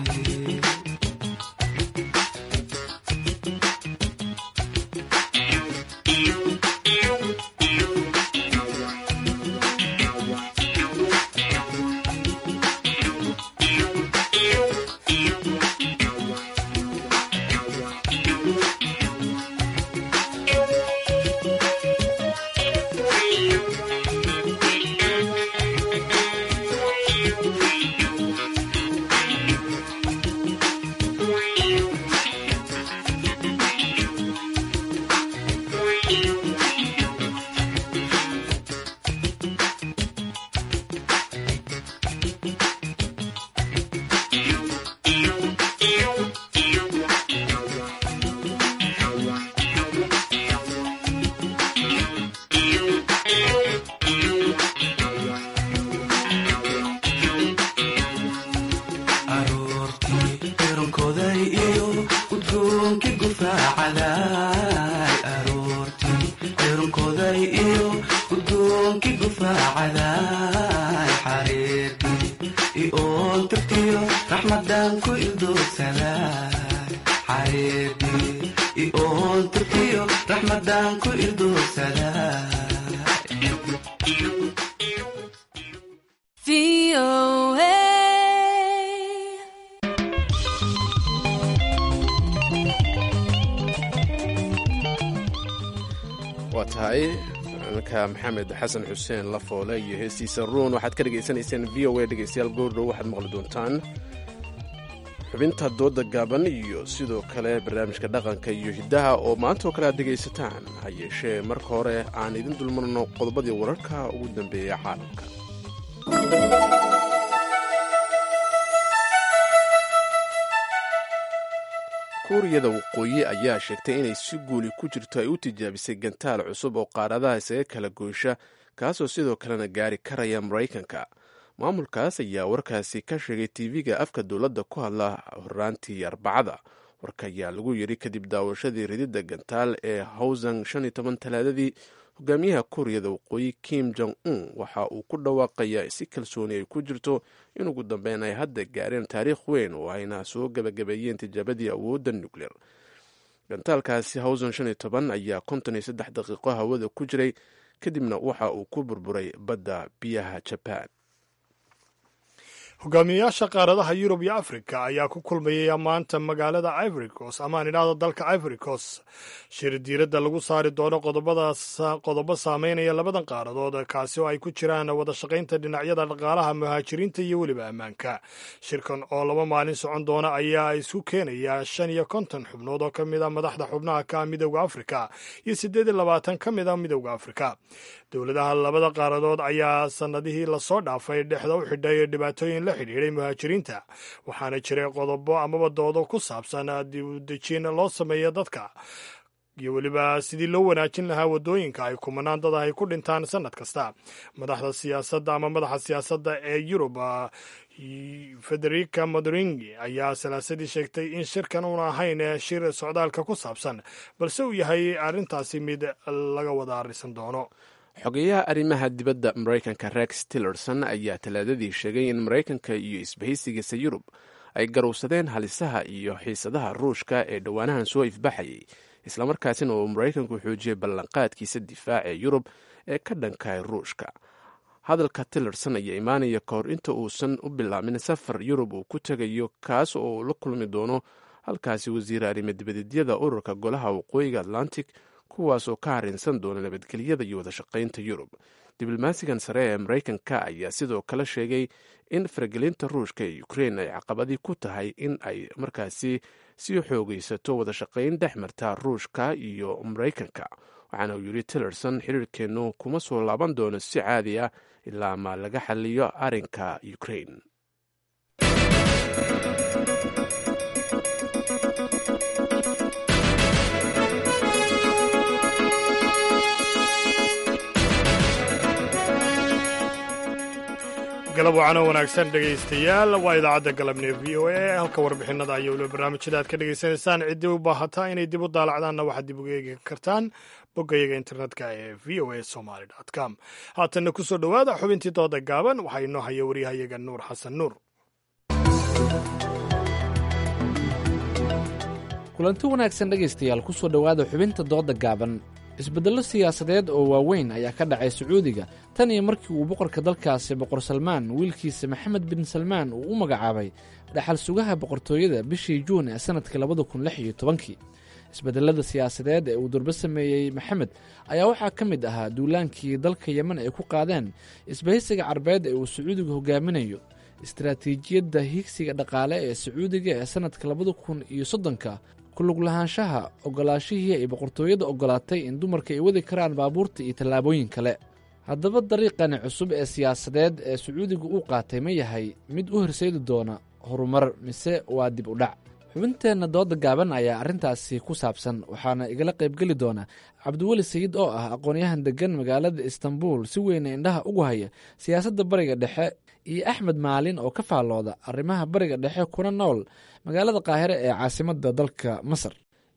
S13: ioontirtiyo raxmadan ku ilduursada xareedi ioontirtiyo raxmadan ku ilduursada
S1: waa tahay ninka maxamed xasan xuseen lafoole iyo heestiisa ruun waxaad ka dhegaysanayseen v o a dhegaystayaal goordhow waxaad maqli doontaan xubinta dooda gaaban iyo sidoo kale barnaamijka dhaqanka iyo hiddaha oo maantaoo kale aad dhegaysataan ha yeeshee marka hore aan idin dulmarno qodobadii wararka ugu dambeeya caalamka kuuriyada waqooyi ayaa sheegtay inay si guuli ku jirto ay u tijaabisay gantaal cusub oo qaaradaha isaga kala goysha kaasoo sidoo kalena gaari karaya maraykanka maamulkaas ayaa warkaasi ka sheegay tv-ga afka dowladda ku hadla horaantii arbacada warka ayaa lagu yidhi kadib daawashadii rididda gantaal ee hawsang shan iyo toban talaadadii hogaamiyaha kuuriyada waqooyi kim jong un waxa uu ku dhawaaqayaa si kalsooni ay ku jirto in ugu dambeyn ay hadda gaareen taariikh weyn oo ayna soo gabagabeeyeen tijaabadii awoodda nuclear gantaalkaasi hawsan shan iyo toban ayaa konton iyo saddex daqiiqo hawada ku jiray kadibna waxa uu ku burburay badda biyaha jaban
S2: hogaamiyayaasha qaaradaha yurub iyo afrika ayaa ku kulmayaya maanta magaalada ivory coast ama aan idhaahdo dalka ivory coast shir diiradda lagu saari doono qodobo saameynaya labadan qaaradood kaasi oo ay ku jiraan wada shaqaynta dhinacyada dhaqaalaha muhaajiriinta iyo weliba ammaanka shirkan oo laba maalin socon doona ayaa isu keenaya shan iyo konton xubnood oo ka mid a madaxda xubnaha ka midowda afrika iyo siddeed iyo labaatan ka mid a midowda afrika dowladaha labada qaaradood ayaa sanadihii lasoo dhaafay dhexda u xidhay dhibaatooyin la xidhiidhay muhaajiriinta waxaana jiray qodobo amaba doodo ku saabsan dib u dejin loo sameeya dadka iyo weliba sidii loo wanaajin lahaa waddooyinka ay kumanaan dad ay ku dhintaan sanad kasta madaxda siyaasadda ama madaxa siyaasadda ee yurub federica modoringi ayaa salaasadii sheegtay in shirkan uuna ahayn shir socdaalka ku saabsan balse uu yahay arrintaasi mid laga wada arrisan doono
S1: xogeyaha arrimaha dibadda maraykanka rex tillerson ayaa talaadadii sheegay in maraykanka iyo isbahaysigiisa yurub ay garowsadeen halisaha iyo xiisadaha ruushka ee dhowaanahan soo ifbaxayay islamarkaasina uu maraykanku xoojiyey ballanqaadkiisa difaac ee yurub ee ka dhankahay ruushka hadalka tillerson ayaa imaanaya ka hor inta uusan u bilaabin safar yurub uu ku tegayo kaas oo uu la kulmi doono halkaasi wasiir arrimo dibadeedyada ururka golaha waqooyiga atlantic kuwaasoo ka harinsan doona nabadgelyada iyo wadashaqaynta yurub diblomaasigan sare ee maraykanka ayaa sidoo kale sheegay in faragelinta ruushka ee ukrein ay caqabadii ku tahay in ay markaasi sii xoogaysato wadashaqayn dhex marta ruushka iyo maraykanka waxaana uu yidhi tillerson xiriirkeennu kuma soo laaban doono si caadi ah ilaa ma laga xaliyo arrinka ukrein
S2: galab wacano wanaagsan dhegaystayaal waa idaacadda galabnee v o a halka warbixinada iyo weliba barnaamijyada aad ka dhegaysanaysaan ciddii u baahataa inay dib u daalacdaanna waxaad dib uga eegi kartaan boggayaga internetka ee v o a somaly com haatanna ku soo dhowaada xubintii dooda gaaban waxaa inoo haya waryahayaga nuur xasan nuur
S4: kulanti wanaagsan dhegaystayaal ku soo dhowaada xubinta dooda gaaban isbeddello siyaasadeed oo waaweyn ayaa ka dhacay sacuudiga tan iyo markii uu boqorka dalkaasi boqor salmaan wiilkiisa maxamed bin salmaan uu u magacaabay dhaxal sugaha boqortooyada bishii juun ee sannadkii labada kun lix iyo tobankii isbedelada siyaasadeed ee uu durbo sameeyey maxamed ayaa waxaa ka mid ahaa duulaankii dalka yemen ay ku qaadeen isbahaysiga carbeed ee uu sacuudiga hogaaminayo istaraatiijiyadda higsiga dhaqaale ee sacuudiga ee sannadka labada kun iyo soddonka kulug lahaanshaha ogolaashihii ay boqortooyada ogolaatay in dumarka ay wadi karaan baabuurta iyo tallaabooyin kale haddaba dariiqani cusub ee siyaasadeed ee sacuudiga uu qaatay ma yahay mid u horseedi doona horumar mise waa dib u dhac xubinteenna dooda gaaban ayaa arrintaasi ku saabsan waxaana igala qaybgeli doona cabdiweli sayid oo ah aqoonyahan deggan magaalada istanbul si weyna indhaha ugu haya siyaasadda bariga dhexe iyo axmed maalin oo ka faallooda arrimaha bariga dhexe kuna nool magaalada qaahire ee caasimadda dalka masar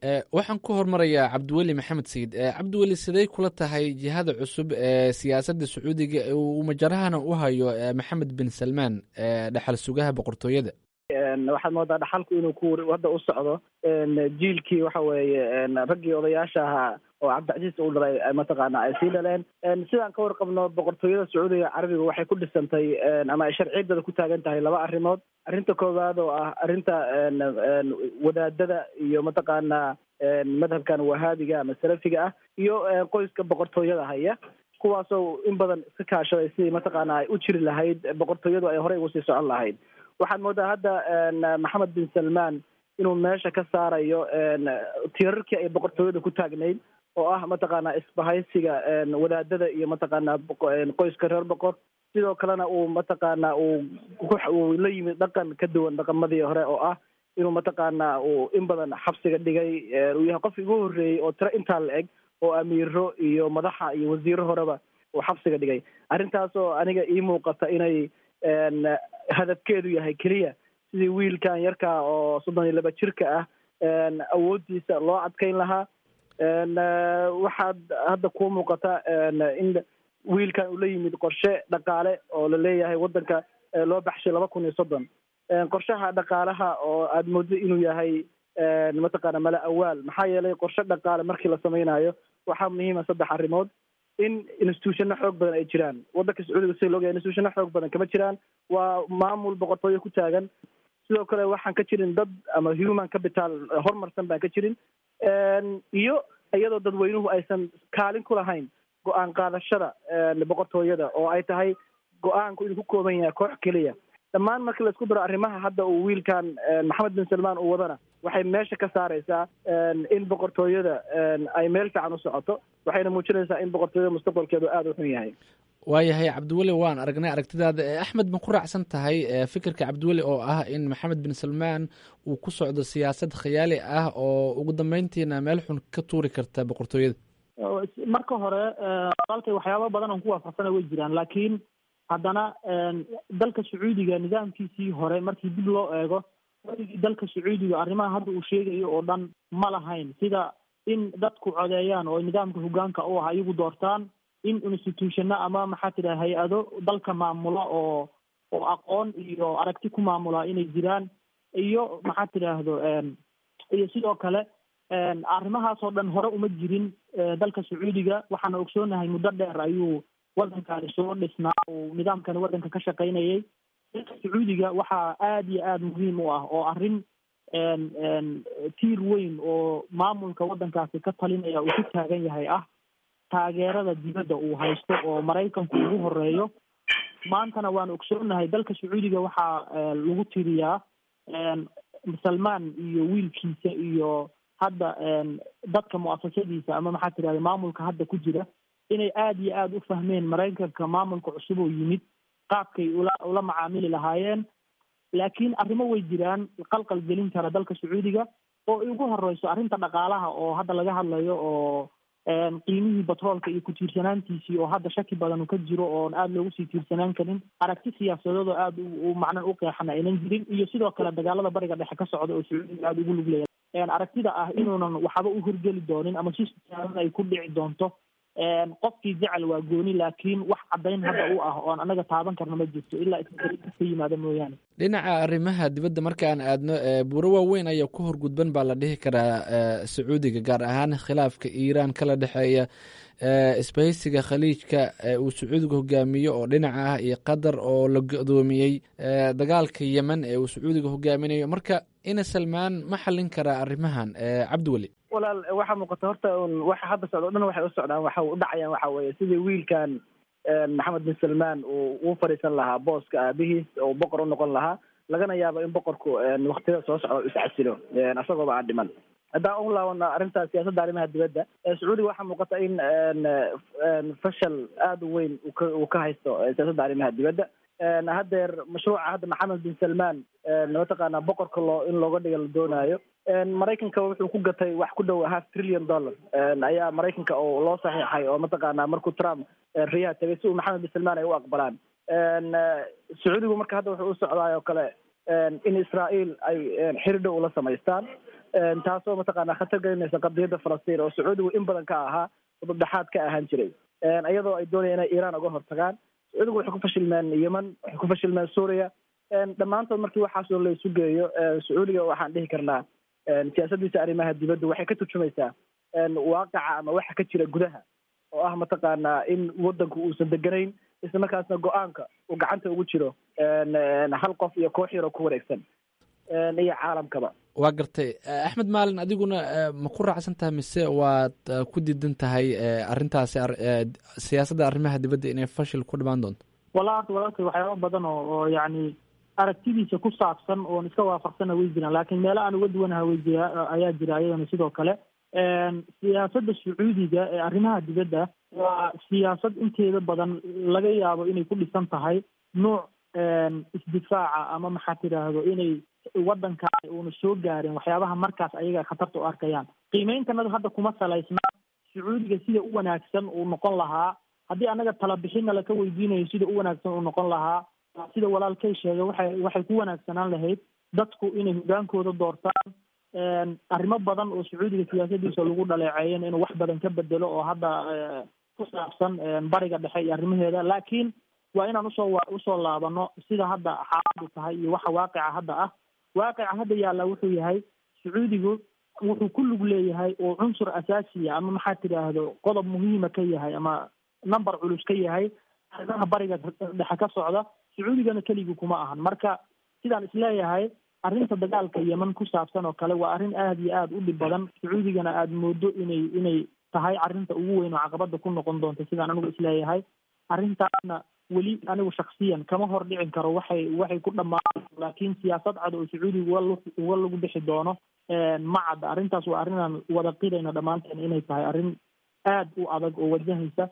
S4: waxaan ku hormarayaa cabdiweli maxamed sayid cabdiweli sidey kula tahay jihada cusub ee siyaasadda sacuudiga uu majarahana u hayo maxamed bin salmaan dhexal sugaha boqortooyada
S14: waxaad moodaa dhaxalku inuu ku hadda u socdo jiilkii waxa weeye raggii odayaasha ahaa oo cabdicasiis uu dhalay mataqaana ay sii dhaleen sidaan ka warqabno boqortooyada sacuudiga carabiga waxay ku dhisantay ama ay sharciyadeeda ku taagan tahay laba arrimood arrinta koowaad oo ah arrinta wadaadada iyo mataqaana madhabkan wahaabiga ama salafiga ah iyo qoyska boqortooyada haya kuwaasoo in badan iska kaashaday sidii mataqaana ay u jiri lahayd boqortooyadu ay horey ugu sii socon lahayd waxaad moodaa hadda maxamed bin salmaan inuu meesha ka saarayo tiirarkii ay boqortooyada ku taagnayd oo ah mataqaana isbahaysiga wadaadada iyo mataqaana qoyska reer boqor sidoo kalena uu mataqaana uu uu la yimid dhaqan ka duwan dhaqamadii hore oo ah inuu mataqaana uu in badan xabsiga dhigay uu yahay qofkii ugu horreeyey oo tiro intaa la eg oo amiiro iyo madaxa iyo wasiiro horeba uu xabsiga dhigay arrintaasoo aniga ii muuqata inay hadafkeedu yahay keliya sidii wiilkan yarkaa oo soddon iyo laba jirka ah awooddiisa loo adkeyn lahaa waxaad hadda kuu muuqata in wiilkan uu la yimid qorshe dhaqaale oo la leeyahay waddanka loo baxshay laba kun iyo soddon qorshaha dhaqaalaha oo aada moodo inuu yahay mataqaana mala awaal maxaa yeelay qorshe dhaqaale markii la samaynayo waxaa muhiima saddex arrimood in institutionno xoog badan ay jiraan waddanka sacuudiga sida loogayahay institutionno xoog badan kama jiraan waa maamul boqortooyo ku taagan sidoo kale waxaan ka jirin dad ama human capital horumarsan baan ka jirin iyo iyadoo dadweynuhu aysan kaalin ku lahayn go-aan qaadashada boqortooyada oo ay tahay go-aanku inuu ku kooban yahay koox keliya dhammaan markii laisku daro arrimaha hadda uu wiilkan maxamed bin salmaan uu wadana waxay meesha ka saareysaa in boqortooyada ay meel fiican u socoto waxayna muujinaysaa in boqortooyada mustaqbalkeedu aada u xun yahay
S4: waayahay cabdiweli waan aragnay aragtidaada axmed ma ku raacsan tahay fikirka cabdiweli oo ah in maxamed bin salmaan uu ku socdo siyaasad khiyaali ah oo ugu dambeyntiina meel xun ka tuuri karta boqortooyada
S15: marka hore walkay waxyaaba badan oon ku waafaqsana way jiraan laakiin haddana dalka sacuudiga nidaamkiisii hore markii dib loo eego waligii dalka sacuudiga arrimaha hadda uu sheegayo oo dhan ma lahayn sida in dadku codeeyaan oo nidaamka hogaanka u ah iyagu doortaan in institutionno ama maxaa tidhaha hay-ado dalka maamula oo oo aqoon iyo aragti ku maamula inay jiraan iyo maxaa tidhaahdo iyo sidoo kale arrimahaas oo dhan hore uma jirin dalka sacuudiga waxaana ogsoonahay muddo dheer ayuu waddankani soo dhisnaa uu nidaamkani waddanka ka shaqaynayay dalka sacuudiga waxaa aada iyo aada muhiim u ah oo arrin tiir weyn oo maamulka waddankaasi ka talinaya uu ku taagan yahay ah taageerada dibadda uu haysto oo maraykanku ugu horeeyo maantana waan ogsoonahay dalka sacuudiga waxaa lagu tiriyaa salmaan iyo wiilkiisa iyo hadda dadka mu'asasadiisa ama maxaa tirahda maamulka hadda ku jira inay aada iyo aada u fahmeen maraykanka maamulka cusub oo yimid qaabkay ula ula macaamili lahaayeen laakiin arrimo way jiraan qalqal gelin kara dalka sacuudiga oo ugu horeyso arrinta dhaqaalaha oo hadda laga hadlayo oo qiimihii batroolka iyo ku-tiirsanaantiisii oo hadda shaki badan ka jiro oon aada loogu sii tiirsanaan karin aragti siyaasadeed oo aada u macnan u qeexana aynan jirin iyo sidoo kale dagaalada bariga dhexe ka socda oo sacuudiga aada ugu lugleya aragtida ah inuunan waxba u horgeli doonin ama si siyaadan ay ku dhici doonto qofkii jecel waa gooni laakiin wax caddayn hadda u ah oon anaga taaban karna ma jirto ilaa iska yimaada mooyaane
S4: dhinaca arrimaha dibadda markaan aadno buuro waaweyn ayaa ku horgudban baa la dhihi karaa sacuudiga gaar ahaan khilaafka iiraan kala dhexeeya isbahaysiga khaliijka uu sacuudiga hogaamiyo oo dhinaca ah iyo qatar oo la godoomiyey dagaalka yemen ee uu sacuudiga hogaaminayo marka ina salmaan ma xallin karaa arrimahan cabdiweli
S14: walaal waxaa muuqata horta un waxa hadda socdo o dhan waxay u socdaan waxa u dhacayaan waxa weeye sidii wiilkan maxamed bin salmaan uu u fadhiisan lahaa booska aabihiis oo boqor u noqon lahaa lagana yaabo in boqorku waktiyada soo socda iscasilo isagooba aan dhiman haddaan u laabano arrinta siyaasadda arrimaha dibadda sacuudiga waxaa muuqata in fashal aada u weyn uka uu ka haysto siyaasadda arrimaha dibadda haddeer mashruuca hadda maxamed bin salmaan mataqaana boqorka loo in looga dhiga la doonaayo maraykanka wuxuu ku gatay wax ku dhow half trillion dollar ayaa maraykanka oo loo saxiixay oo mataqaana markuu trump riyaha tagay si uu maxamed bin salmaan ay u aqbalaan sacuudigu marka hadda wuxuu u socdaay oo kale in israael ay xiri dhow ula samaystaan taasoo mataqaanaa khatar gelinaysa qadiyadda falastiin oo sacuudigu in badan ka ahaa udubdhexaad ka ahaan jiray iyadoo ay doonayaan inay iiraan uga hortagaan sacuudigu waxay ku fashilmeen yemen waxay ku fashilmeen suuriya dhammaantood markii waxaasoo la isu geeyo sacuudiga waxaan dhihi karnaa siyaasadiisa arrimaha dibadda waxay ka turjumaysaa waaqaca ama waxa ka jira gudaha oo ah mataqaanaa in wadanku uusan deganayn isla markaasna go-aanka uu gacanta ugu jiro hal qof iyo koox yaroo ku wareegsan iyo caalamkaba
S4: waa gartay axmed maalin adiguna ma ku raacsan tahay mise waad ku diidan tahay arrintaasi siyaasadda arrimaha dibadda inay fashil ku dhimaan doonto
S15: walahi walaalkay waxyaaba badan oo oo yacni aragtidiisa ku saabsan oon iska waafaqsana way jiraan laakiin meelo aan uga duwanaha way jira ayaa jira ayadana sidoo kale siyaasadda sacuudiga ee arrimaha dibadda waa siyaasad inteeda badan laga yaabo inay ku dhisan tahay nuuc isdifaaca ama maxaa tidhaahdo inay wadankaani uuna soo gaarin waxyaabaha markaas ayaga khatarta u arkayaan qiimeyntanada hadda kuma salaysna sacuudiga sida u wanaagsan uu noqon lahaa haddii anaga talabixinna laka weydiinayo sida u wanaagsan uu noqon lahaa sida walaalkay sheegay waxay waxay ku wanaagsanaan lahayd dadku inay hogaankooda doortaan arrimo badan oo sacuudiga siyaasadiisa lagu dhaleeceeyen inuu wax badan ka bedelo oo hadda ku saabsan bariga dhexe iyo arrimaheeda laakiin waa inaan usoo usoo laabano sida hadda xaaladu tahay iyo waxa waaqica hadda ah waaqica hadda yaalla wuxuu yahay sacuudigu wuxuu ku lug leeyahay oo cunsur asaasiya ama maxaa tidhaahdo qodob muhiima ka yahay ama number culus ka yahay arrimaha bariga dhexe ka socda sacuudigana keligii kuma ahan marka sidaan isleeyahay arrinta dagaalka yeman ku saabsan oo kale waa arrin aada iyo aada u dhib badan sacuudigana aada moodo inay inay tahay arrinta ugu weyn oo caqabada ku noqon doonta sidaan anigu isleeyahay arrintaasna weli anigu shaksiyan kama hor dhicin karo waxay waxay ku dhammaan laakiin siyaasad cad oo sacuudiga uga uga lagu bixi doono ma cadda arrintaas waa arrin aan wada qirayna dhammaanteen inay tahay arrin aada u adag oo wajahaysa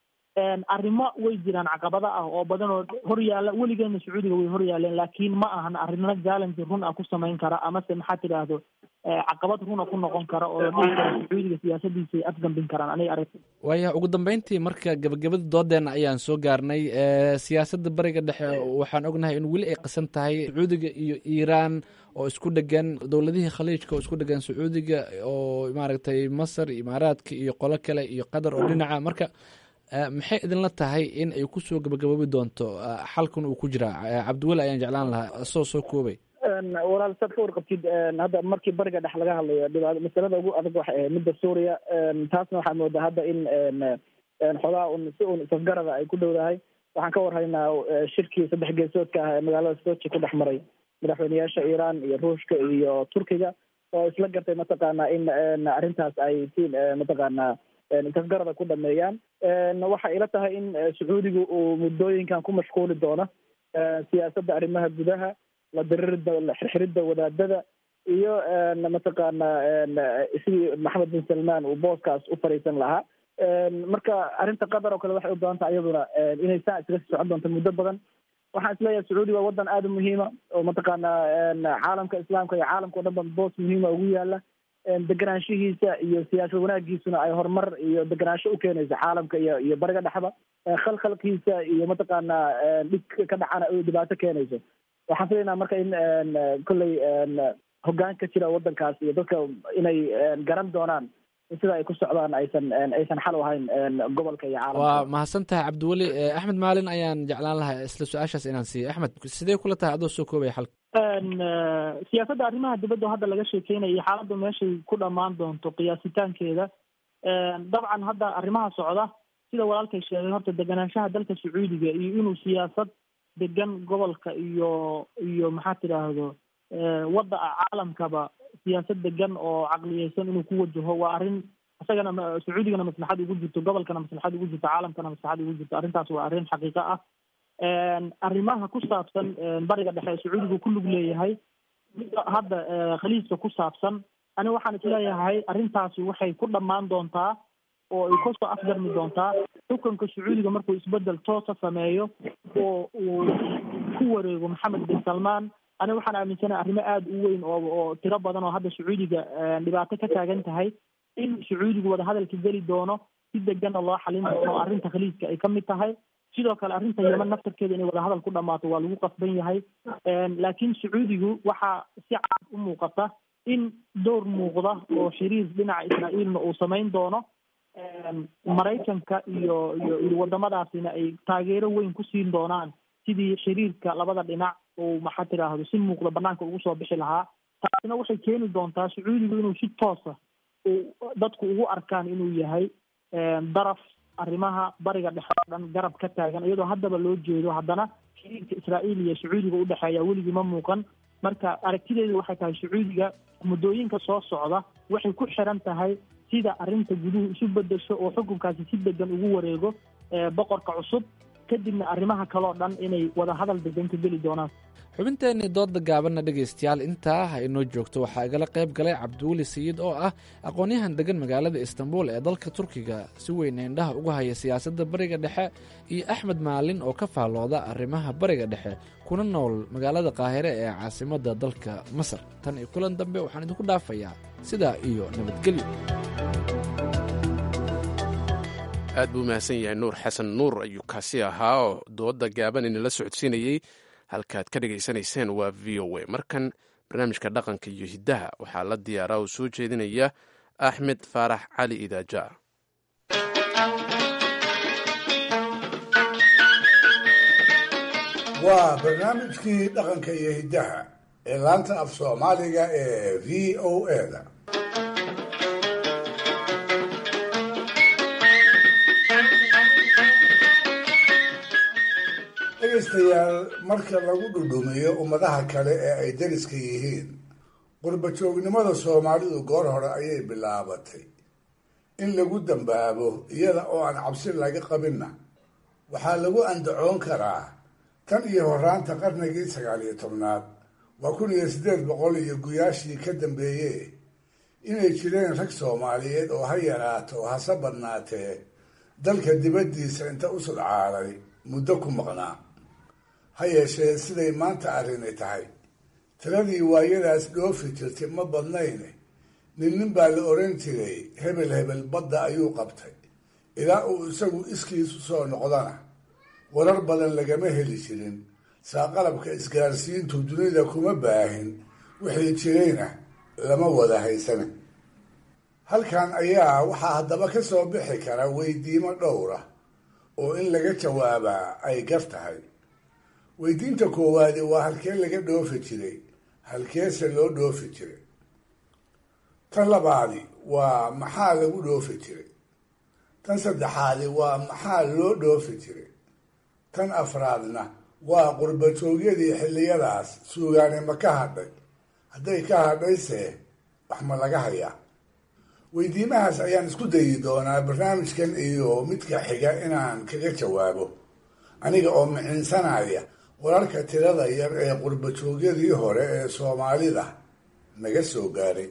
S15: arrimo way jiraan caqabada ah oo badan oo hor yaalla weligeena sacuudiga way hor yaaleen laakiin ma ahan arrimo challenge run ah ku samayn kara amase maxaa tidhaahdo caqabad runa ku noqon kara oo la dhihi karo sacuudiga siyaasadiisa ay afgambin karaan aniga aragti
S4: waaya ugu dambeyntii marka gabagabada doodeena ayaan soo gaarnay siyaasadda bariga dhexe waxaan ognahay in weli ay qasan tahay sacuudiga iyo iiraan oo isku dhegan dowladihii khaliijka oo isku dhegan sacuudiga oo maaragtay masar imaaraadka iyo qolo kale iyo qatar oo dhinaca marka maxay idinla tahay in ay kusoo gabagaboobi doonto xalkan uu ku jiraa cabdiweli ayaan jeclaan lahaa soo soo koobay
S14: walaal saad ka warqabtid hadda markii bariga dhex laga hadlayo dhibaato masalada ugu adag waxay ahayd midda suuriya taasna waxaad moodaa hadda in xogaa un si un isafgarada ay ku dhowdahay waxaan ka warhaynaa shirkii saddex geesoodka ah ee magaalada sochi ku dhex maray madaxweyneyaasha iiraan iyo ruushka iyo turkiga oo isla gartay mataqaanaa in arrintaas ay si mataqaanaa isafgarada ku dhameeyaan waxay ila tahay in sacuudigu uu muddooyinkan ku mashquuli doono siyaasadda arrimaha gudaha la diririda la xirxiridda wadaadada iyo mataqaanaa sidii maxamed bin salmaan uu booskaas u fariisan lahaa marka arrinta qatar oo kale waxay u badan tahay iyaduna inay saa iskaga sii socon doonto muddo badan waxaan isleeyahay sacuudi waa wadan aada u muhiima oo mataqaanaa caalamka islaamka iyo caalamka o dhan ba boos muhiima ugu yaala deganaanshihiisa iyo siyaasad wanaagiisuna ay horumar iyo deganaansho u keenayso caalamka iyo iyo bariga dhexba khalkhalkiisa iyo mataqaanaa dhib ka dhacana ay dhibaato keenayso waxaan filaynaa marka in kolley hoggaan ka jira wadankaas iyo dadka inay garan doonaan in sida ay ku socdaan aysan aysan xal u ahayn gobolka iyo caalamka
S4: waa mahadsan tahay cabdiweli axmed maalin ayaan jeclaan lahaa isla su-aashaas inaan siiyo axmed sidee kula tahay adoo soo koobaya xalka
S15: siyaasadda arrimaha dibadda hadda laga sheekeynaya iyo xaaladda meeshay ku dhammaan doonto qiyaasitaankeeda dabcan hadda arrimaha socda sida walaalkay sheegay horta deganaanshaha dalka sacuudiga iyo inuu siyaasad degan gobolka iyo iyo maxaa tidhaahdo wadda caalamkaba siyaasad degan oo caqliyeysan inuu ku wajaho waa arrin isagana sacuudigana maslaxad ugu jirto gobolkana maslaxad ugu jirto caalamkana maslaxad ugu jirto arrintaas waa arrin xaqiiqo ah arrimaha ku saabsan bariga dhexe ee sacuudigu ku lug leeyahay hadda khaliijka ku saabsan ani waxaan isleeyahay arrintaasi waxay ku dhammaan doontaa oo ay kasoo afgarmi doontaa xukunka sacuudiga markuu isbedel toosa sameeyo oo uu ku wareego maxamed bin salmaan ani waxaan aaminsanahay arrimo aada u weyn oo oo tiro badan oo hadda sacuudiga dhibaato ka taagan tahay in sacuudigu wadahadalka geli doono si degana loo xalin doono oo arrinta khaliijka ay ka mid tahay sidoo kale arrinta yeman naftarkeeda inay wadahadal ku dhammaato waa lagu qasban yahay laakiin sacuudigu waxaa si cad u muuqata in door muuqda oo xiriir dhinaca israa'iilna uu samayn doono maraykanka iyo iyo iyo wadamadaasina ay taageero weyn ku siin doonaan sidii xiriirka labada dhinac uu maxaa tiraahdo si muuqda banaanka ugu soo bixi lahaa taasina waxay keeni doontaa sacuudigu inuu si toosa uu dadku ugu arkaan inuu yahay daraf arrimaha bariga dhexe oo dhan garab ka taagan iyadoo haddaba loo jeedo haddana xiriirka israa'iil iyo sacuudiga udhexeeya weligii ma muuqan marka aragtideedu waxay tahay sacuudiga muddooyinka soo socda waxay ku xiran tahay sida arrinta guduhu isu bedesho oo xukunkaasi si degan ugu wareego boqorka cusub kadibna arrimaha kaleo dhan inay wada hadal degan ka geli doonaan
S4: xubinteenii dooda gaabanna dhegaystayaal intaa ha inoo joogto waxaa igala qayb galay cabdiweli sayid oo ah aqoon-yahan degan magaalada istanbul ee dalka turkiga si weyn indhaha uga haya siyaasadda bariga dhexe iyo axmed maalin oo ka faallooda arrimaha bariga dhexe kuna nool magaalada qaahire ee caasimadda dalka masar tan iyo kulan dambe waxaan idinku dhaafayaa sidaa iyo nabadgelyo
S1: aad buu mahadsan yahay nuur xasan nuur ayuu kaasi ahaa oo dooda gaaban inala socodsiinayey halkaad ka dhegaysanayseen waa v o a markan barnaamijka dhaqanka iyo hiddaha waxaa la diyaaraa oo soo jeedinaya axmed faarax cali idaaja
S3: waa barnaamijkii dhaqanka iyo hiddaha ee laanta af soomaaliga ee v o a-da dhegaystayaal marka lagu dhudhumiyo ummadaha kale ee ay dariska yihiin qurbajoognimada soomaalidu goor hore ayay bilaabatay in lagu dambaabo iyada oo aan cabsi laga qabinna waxaa lagu andacoon karaa tan iyo horaanta qarnigii sagaal iyo tobnaad waa kun iyo siddeed boqol iyo guyaashii ka dambeeye inay jireen rag soomaaliyeed oo ha yaraato hase badnaatee dalka dibaddiisa inta u sudcaalay muddo ku maqnaa ha yeeshee siday maanta arrini tahay tiradii waayadaas dhoofi jirtay ma badnayne nin nin baa la oran jiray hebel hebel badda ayuu qabtay ilaa uu isagu iskiisu soo noqdana warar badan lagama heli jirin saa qalabka isgaarsiintu dunida kuma baahin wixii jirayna lama wada haysana halkan ayaa waxaa haddaba ka soo bixi kara weydiimo dhowra oo in laga jawaabaa ay gar tahay weydiinta koowaadi waa halkee laga dhoofi jiray halkeese loo dhoofi jiray tan labaadi waa maxaa lagu dhoofi jiray tan saddexaadi waa maxaa loo dhoofi jiray tan afraadna waa qurbajoogyadii xilliyadaas suugaani ma ka hadhay hadday ka hadhayse wax ma laga hayaa weydiimahaas ayaan isku dayi doonaa barnaamijkan iyo midka xiga inaan kaga jawaabo aniga oo miciinsanaya wararka tirada yar ee qurbajoogyadii hore ee soomaalida naga soo gaaray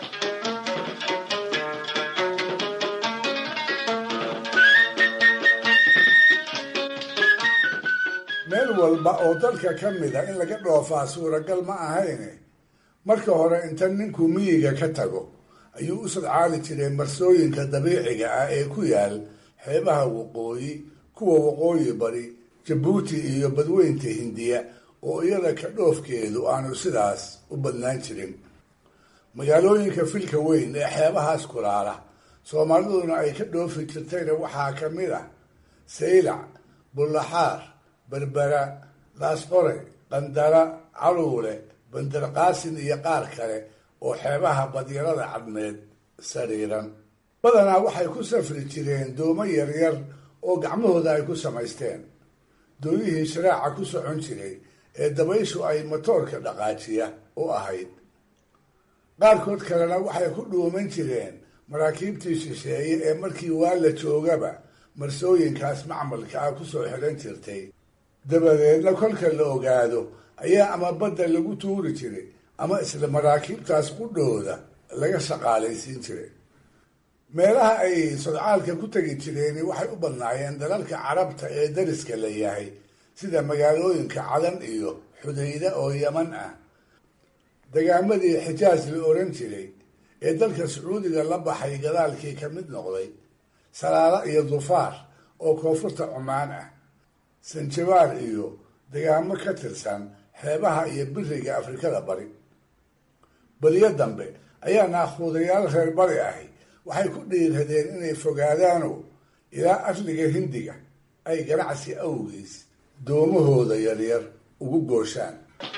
S3: meel walba oo dalka ka mida in laga dhoofaa suuragal ma ahayne marka hore inta ninku miyiga ka tago ayuu u sadcaali jiray marsooyinka dabiiciga ah ee ku yaal xeebaha waqooyi kuwa waqooyi bari jabuuti iyo badweynta hindiya oo iyada ka dhoofkeedu aanu sidaas u badnaan jirin magaalooyinka filka weyn ee xeebahaas kulaala soomaaliduna ay ka dhoofi jirtayna waxaa ka mid ah saylac bullaxaar berbera laasqore qandara caluule bandarqaasin iyo qaar kale oo xeebaha badyarada cadmeed sariiran badanaa waxay ku safri jireen doomo yaryar oo gacmahooda ay ku samaysteen doonihii sharaaca ku socon jiray ee dabayshu ay matoorka dhaqaajiya u ahayd qaarkood kalena waxay ku dhuuman jireen maraakiibtii shisheeye ee markii waa la joogaba marsooyinkaas macmalka ah kusoo xidhan jirtay dabadeedna kolka la ogaado ayaa ama badda lagu tuuri jiray ama isla maraakiibtaas qudhooda laga shaqaalaysiin jiray meelaha ay sodcaalka ku tegi jireeni waxay u badnaayeen dalalka carabta ee dariska la yahay sida magaalooyinka cadan iyo xudayda oo yaman ah dagaamadii xijaaj la oran jiray ee dalka sacuudiga la baxay gadaalkii ka mid noqday salaalo iyo dufaar oo koonfurta cumaan ah sanjabaar iyo dagaamo ka tirsan xeebaha iyo biriga afrikada bari beriyo dambe ayaa naakhuudayaal reer bari ahi waxay ku dhiiradeen inay fogaadaano ilaa asliga hindiga ay ganacsi awgiis doomahooda yaryar ugu gooshaan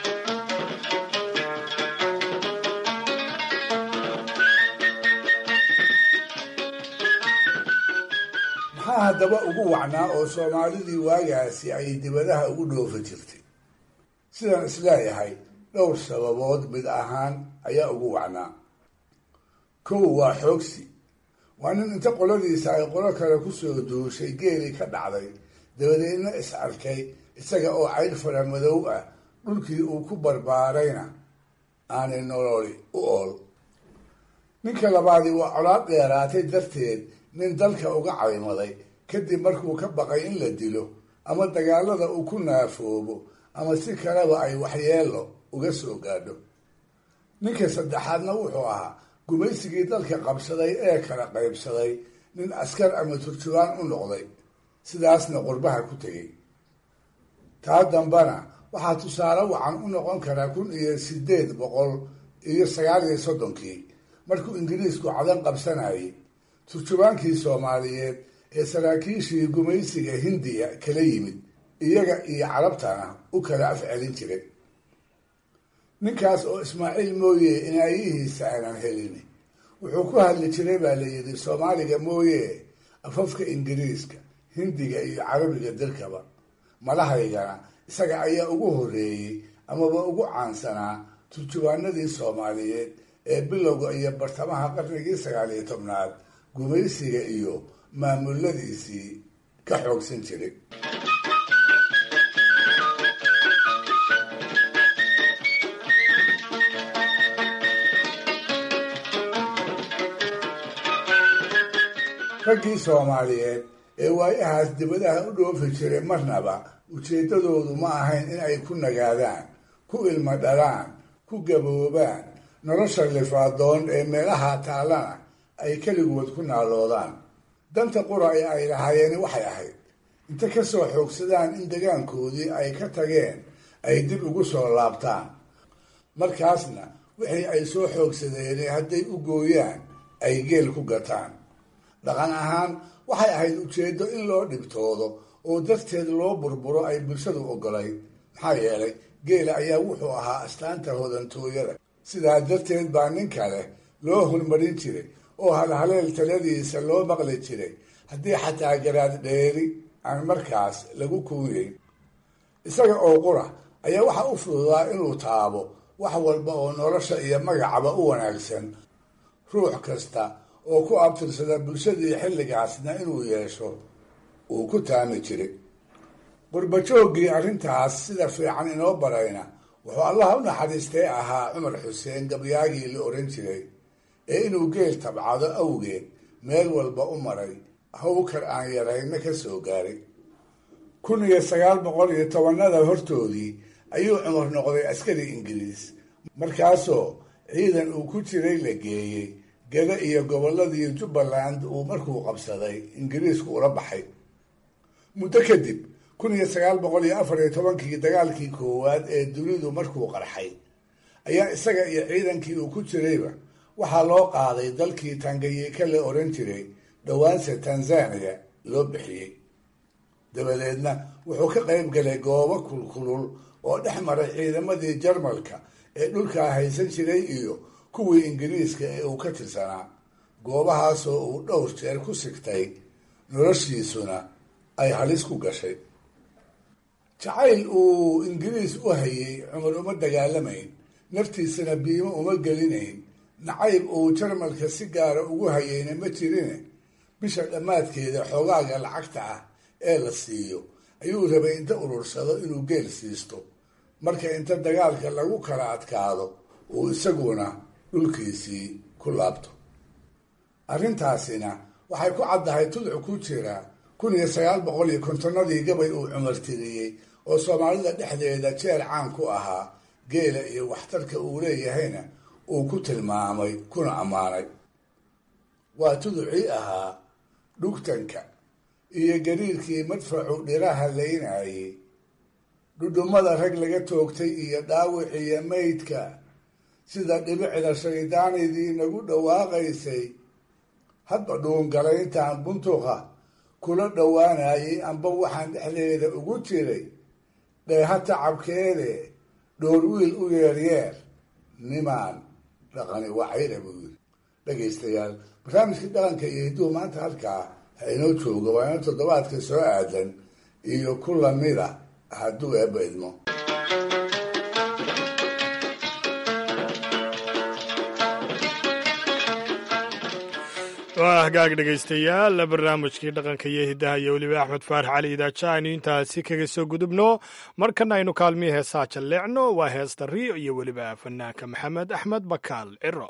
S3: maxaa haddaba ugu wacnaa oo soomaalidii waagaasi ay dibadaha ugu dhoofi jirtay sidaan isleeyahay dhowr sababood mid ahaan ayaa ugu wacnaa kow waa xoogsi waa nin inta qoladiisa ay qolo kale kusoo duushay geelii ka dhacday dabadeedna is arkay isaga oo caydh fara madow ah dhulkii uu ku barbaarayna aanay nololi u ool ninka labaadi waa colaad dheeraatay darteed nin dalka uga caymaday kadib markuu ka baqay in la dilo ama dagaalada uu ku naafoobo ama si kaleba ay waxyeelo uga soo gaadho ninka saddexaadna wuxuu ahaa gumaysigii dalka qabsaday ee kala qaybsaday nin askar ama turjubaan u noqday sidaasna qurbaha ku tegey taa dambana waxaa tusaale wacan u noqon karaa kun iyo sideed boqol iyo sagaal iyo soddonkii markuu ingiriisku cadan qabsanayay turjubaankii soomaaliyeed ee saraakiishii gumaysiga hindiya kala yimid iyaga iyo carabtana u kala afcelin jiray ninkaas oo ismaaciil mooye inaayihiisa aanan helin wuxuu ku hadli jiray baa la yidhi soomaaliga mooye afafka ingiriiska hindiga iyo carabiga dirkaba malahaygana isaga ayaa ugu horreeyey amaba ugu caansanaa turjubaanadii soomaaliyeed ee bilowga iyo bartamaha qarnigii sagaal iyo tobnaad gumaysiga iyo maamuladiisii ka xoogsan jiray raggii soomaaliyeed ee waayahaas dibadaha u dhoofi jiray marnaba ujeeddadoodu ma ahayn in ay ku nagaadaan ku ilmo dhalaan ku gaboobaan nolosha lifaadoon ee meelaha taallana ay keligood ku naaloodaan danta qura ee ay lahaayeen waxay ahayd inta ka soo xoogsadaan in degaankoodii ay ka tageen ay dib ugu soo laabtaan markaasna wixii ay soo xoogsadeen hadday u gooyaan ay geel ku gataan dhaqan ahaan waxay ahayd ujeeddo in loo dhibtoodo oo darteed loo burburo ay bulshadu ogolayd maxaa yeelay geela ayaa wuxuu ahaa astaanta hodantooyada sidaa darteed baa nin kale loo hormarin jiray oo halhaleel taladiisa loo maqli jiray haddii xataa garaad dheeri aan markaas lagu kuuyeyn isaga oo qura ayaa waxa u fududaa inuu taabo wax walba oo nolosha iyo magacaba u wanaagsan ruux kasta oo ku abtirsada bulshadii xilligaasna inuu yeesho uu ku taami jiray qurbajooggii arrintaas sida fiican inoo barayna wuxuu allaha u naxariistay ahaa cumar xuseen gabyaagii la oran jiray ee inuu geel tabcado awgeed meel walba u maray hawkar aan yarayna ka soo gaaray kun iyo sagaal boqol iyo tobanada hortoodii ayuu cumar noqday askari ingiriis markaasoo ciidan uu ku jiray la geeyey geda iyo gobolladii jubbaland uu markuu qabsaday ingiriisku ula baxay muddo kadib kun iyo sagaal boqol iyo afar iyo tobankii dagaalkii koowaad ee dunidu markuu qarxay ayaa isaga iyo ciidankii uu ku jirayba waxaa loo qaaday dalkii tanganyika la oran jiray dhowaanse tanzania loo bixiyey dabadeedna wuxuu ka qayb galay goobo kulkulul oo dhex maray ciidamadii jarmalka ee dhulkaa haysan jiray iyo kuwii ingiriiska ee uu ka tirsanaa goobahaasoo uu dhowr jeer ku sigtay noloshiisuna ay halis ku gashay jacayl uu ingiriis u hayay cumar uma dagaalamayn naftiisana biimo uma gelinayn nacayb uu jarmalka si gaara ugu hayayna ma jirine bisha dhammaadkeeda xoogaaga lacagta ah ee la siiyo ayuu rabay inta urursado inuu geel siisto marka inta dagaalka lagu kala adkaado uu isaguna dhulkiisii ku laabto arrintaasina waxay ku caddahay tudcu ku jira kun iyo sagaal boqol iyo kontonnadii gabay uu cumar tiriyey oo soomaalida dhexdeeda jeer caan ku ahaa geela iyo waxtarka uu leeyahayna uu ku tilmaamay kuna ammaanay waa tuducii ahaa dhugtanka iyo gariirkii madfacu dhiraha laynayay dhudhummada rag laga toogtay iyo dhaawiciyo maydka sida dhibicda shaydaanidii nagu dhawaaqaysay hadba dhuungalayntaan buntuqa kula dhowaanayay amba waxaan dhexdeeda ugu jiray dheeha tacabkeede dhoor wiil u yeeryeer nimaan dhaqani wacayra buu yiri dhegaystayaal barnaamijkii dhaqanka iyo hidduhu maanta halkaa ha inoo jooga waa ino toddobaadka soo aadan iyo ku lamida hadduu eebba idmo
S2: waa hagaag dhegaystayaal barnaamijkii dhaqanka iyo hiddaha iyo weliba axmed faarax cali idaaja aynu intaasi kaga soo gudubno markana aynu kaalmihii heesaa jalleecno waa heesta riyo iyo weliba fanaanka maxamed axmed bakaal ciro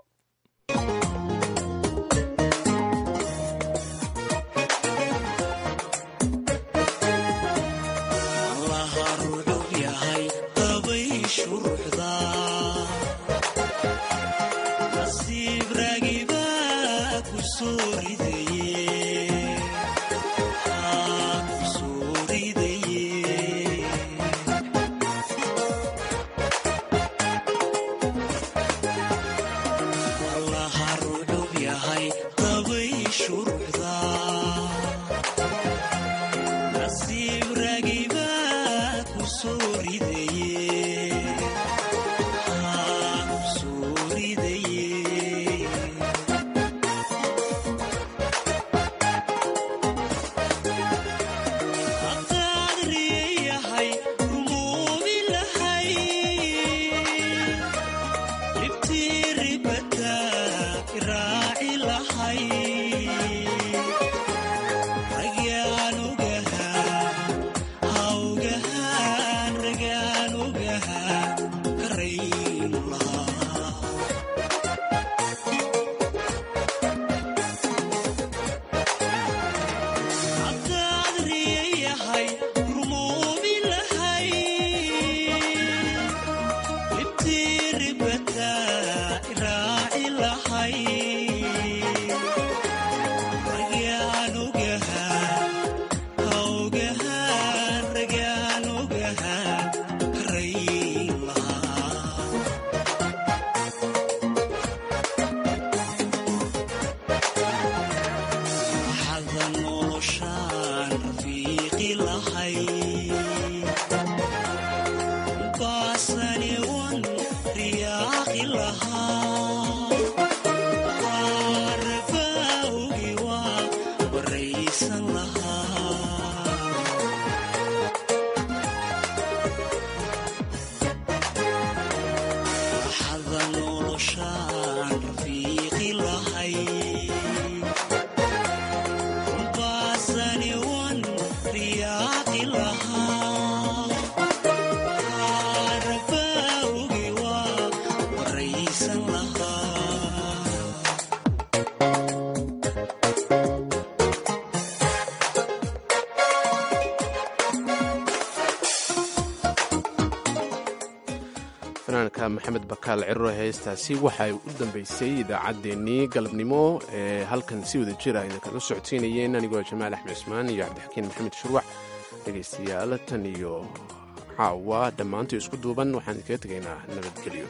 S1: fanaanka maxamed bakaal ciro heestaasi waxay u dambeysay idaacaddeenii galabnimo ee halkan si wada jira idinkala socodsiinayeen anigoo jamaal axmed cismaan iyo cabdixakiin maxamed shuruuc dhegaystayaal tan iyo caawa dhammaantii isku duuban waxaan idinkaga tegaynaa nabadgelyo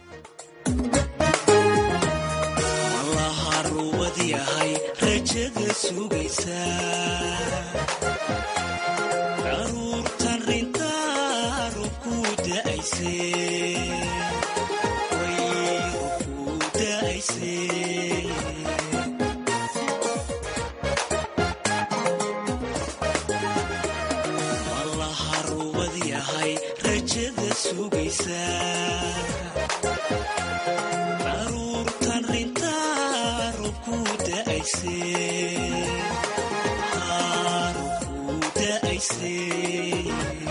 S8: allaharuwad yahay rajada sugaysa caruurtan rintaa rubku da'ayse way rubku da'ayse allaharuwad yahay rajada sugaysa caruurtan rintaa rubku da'ayse rubku da'ayse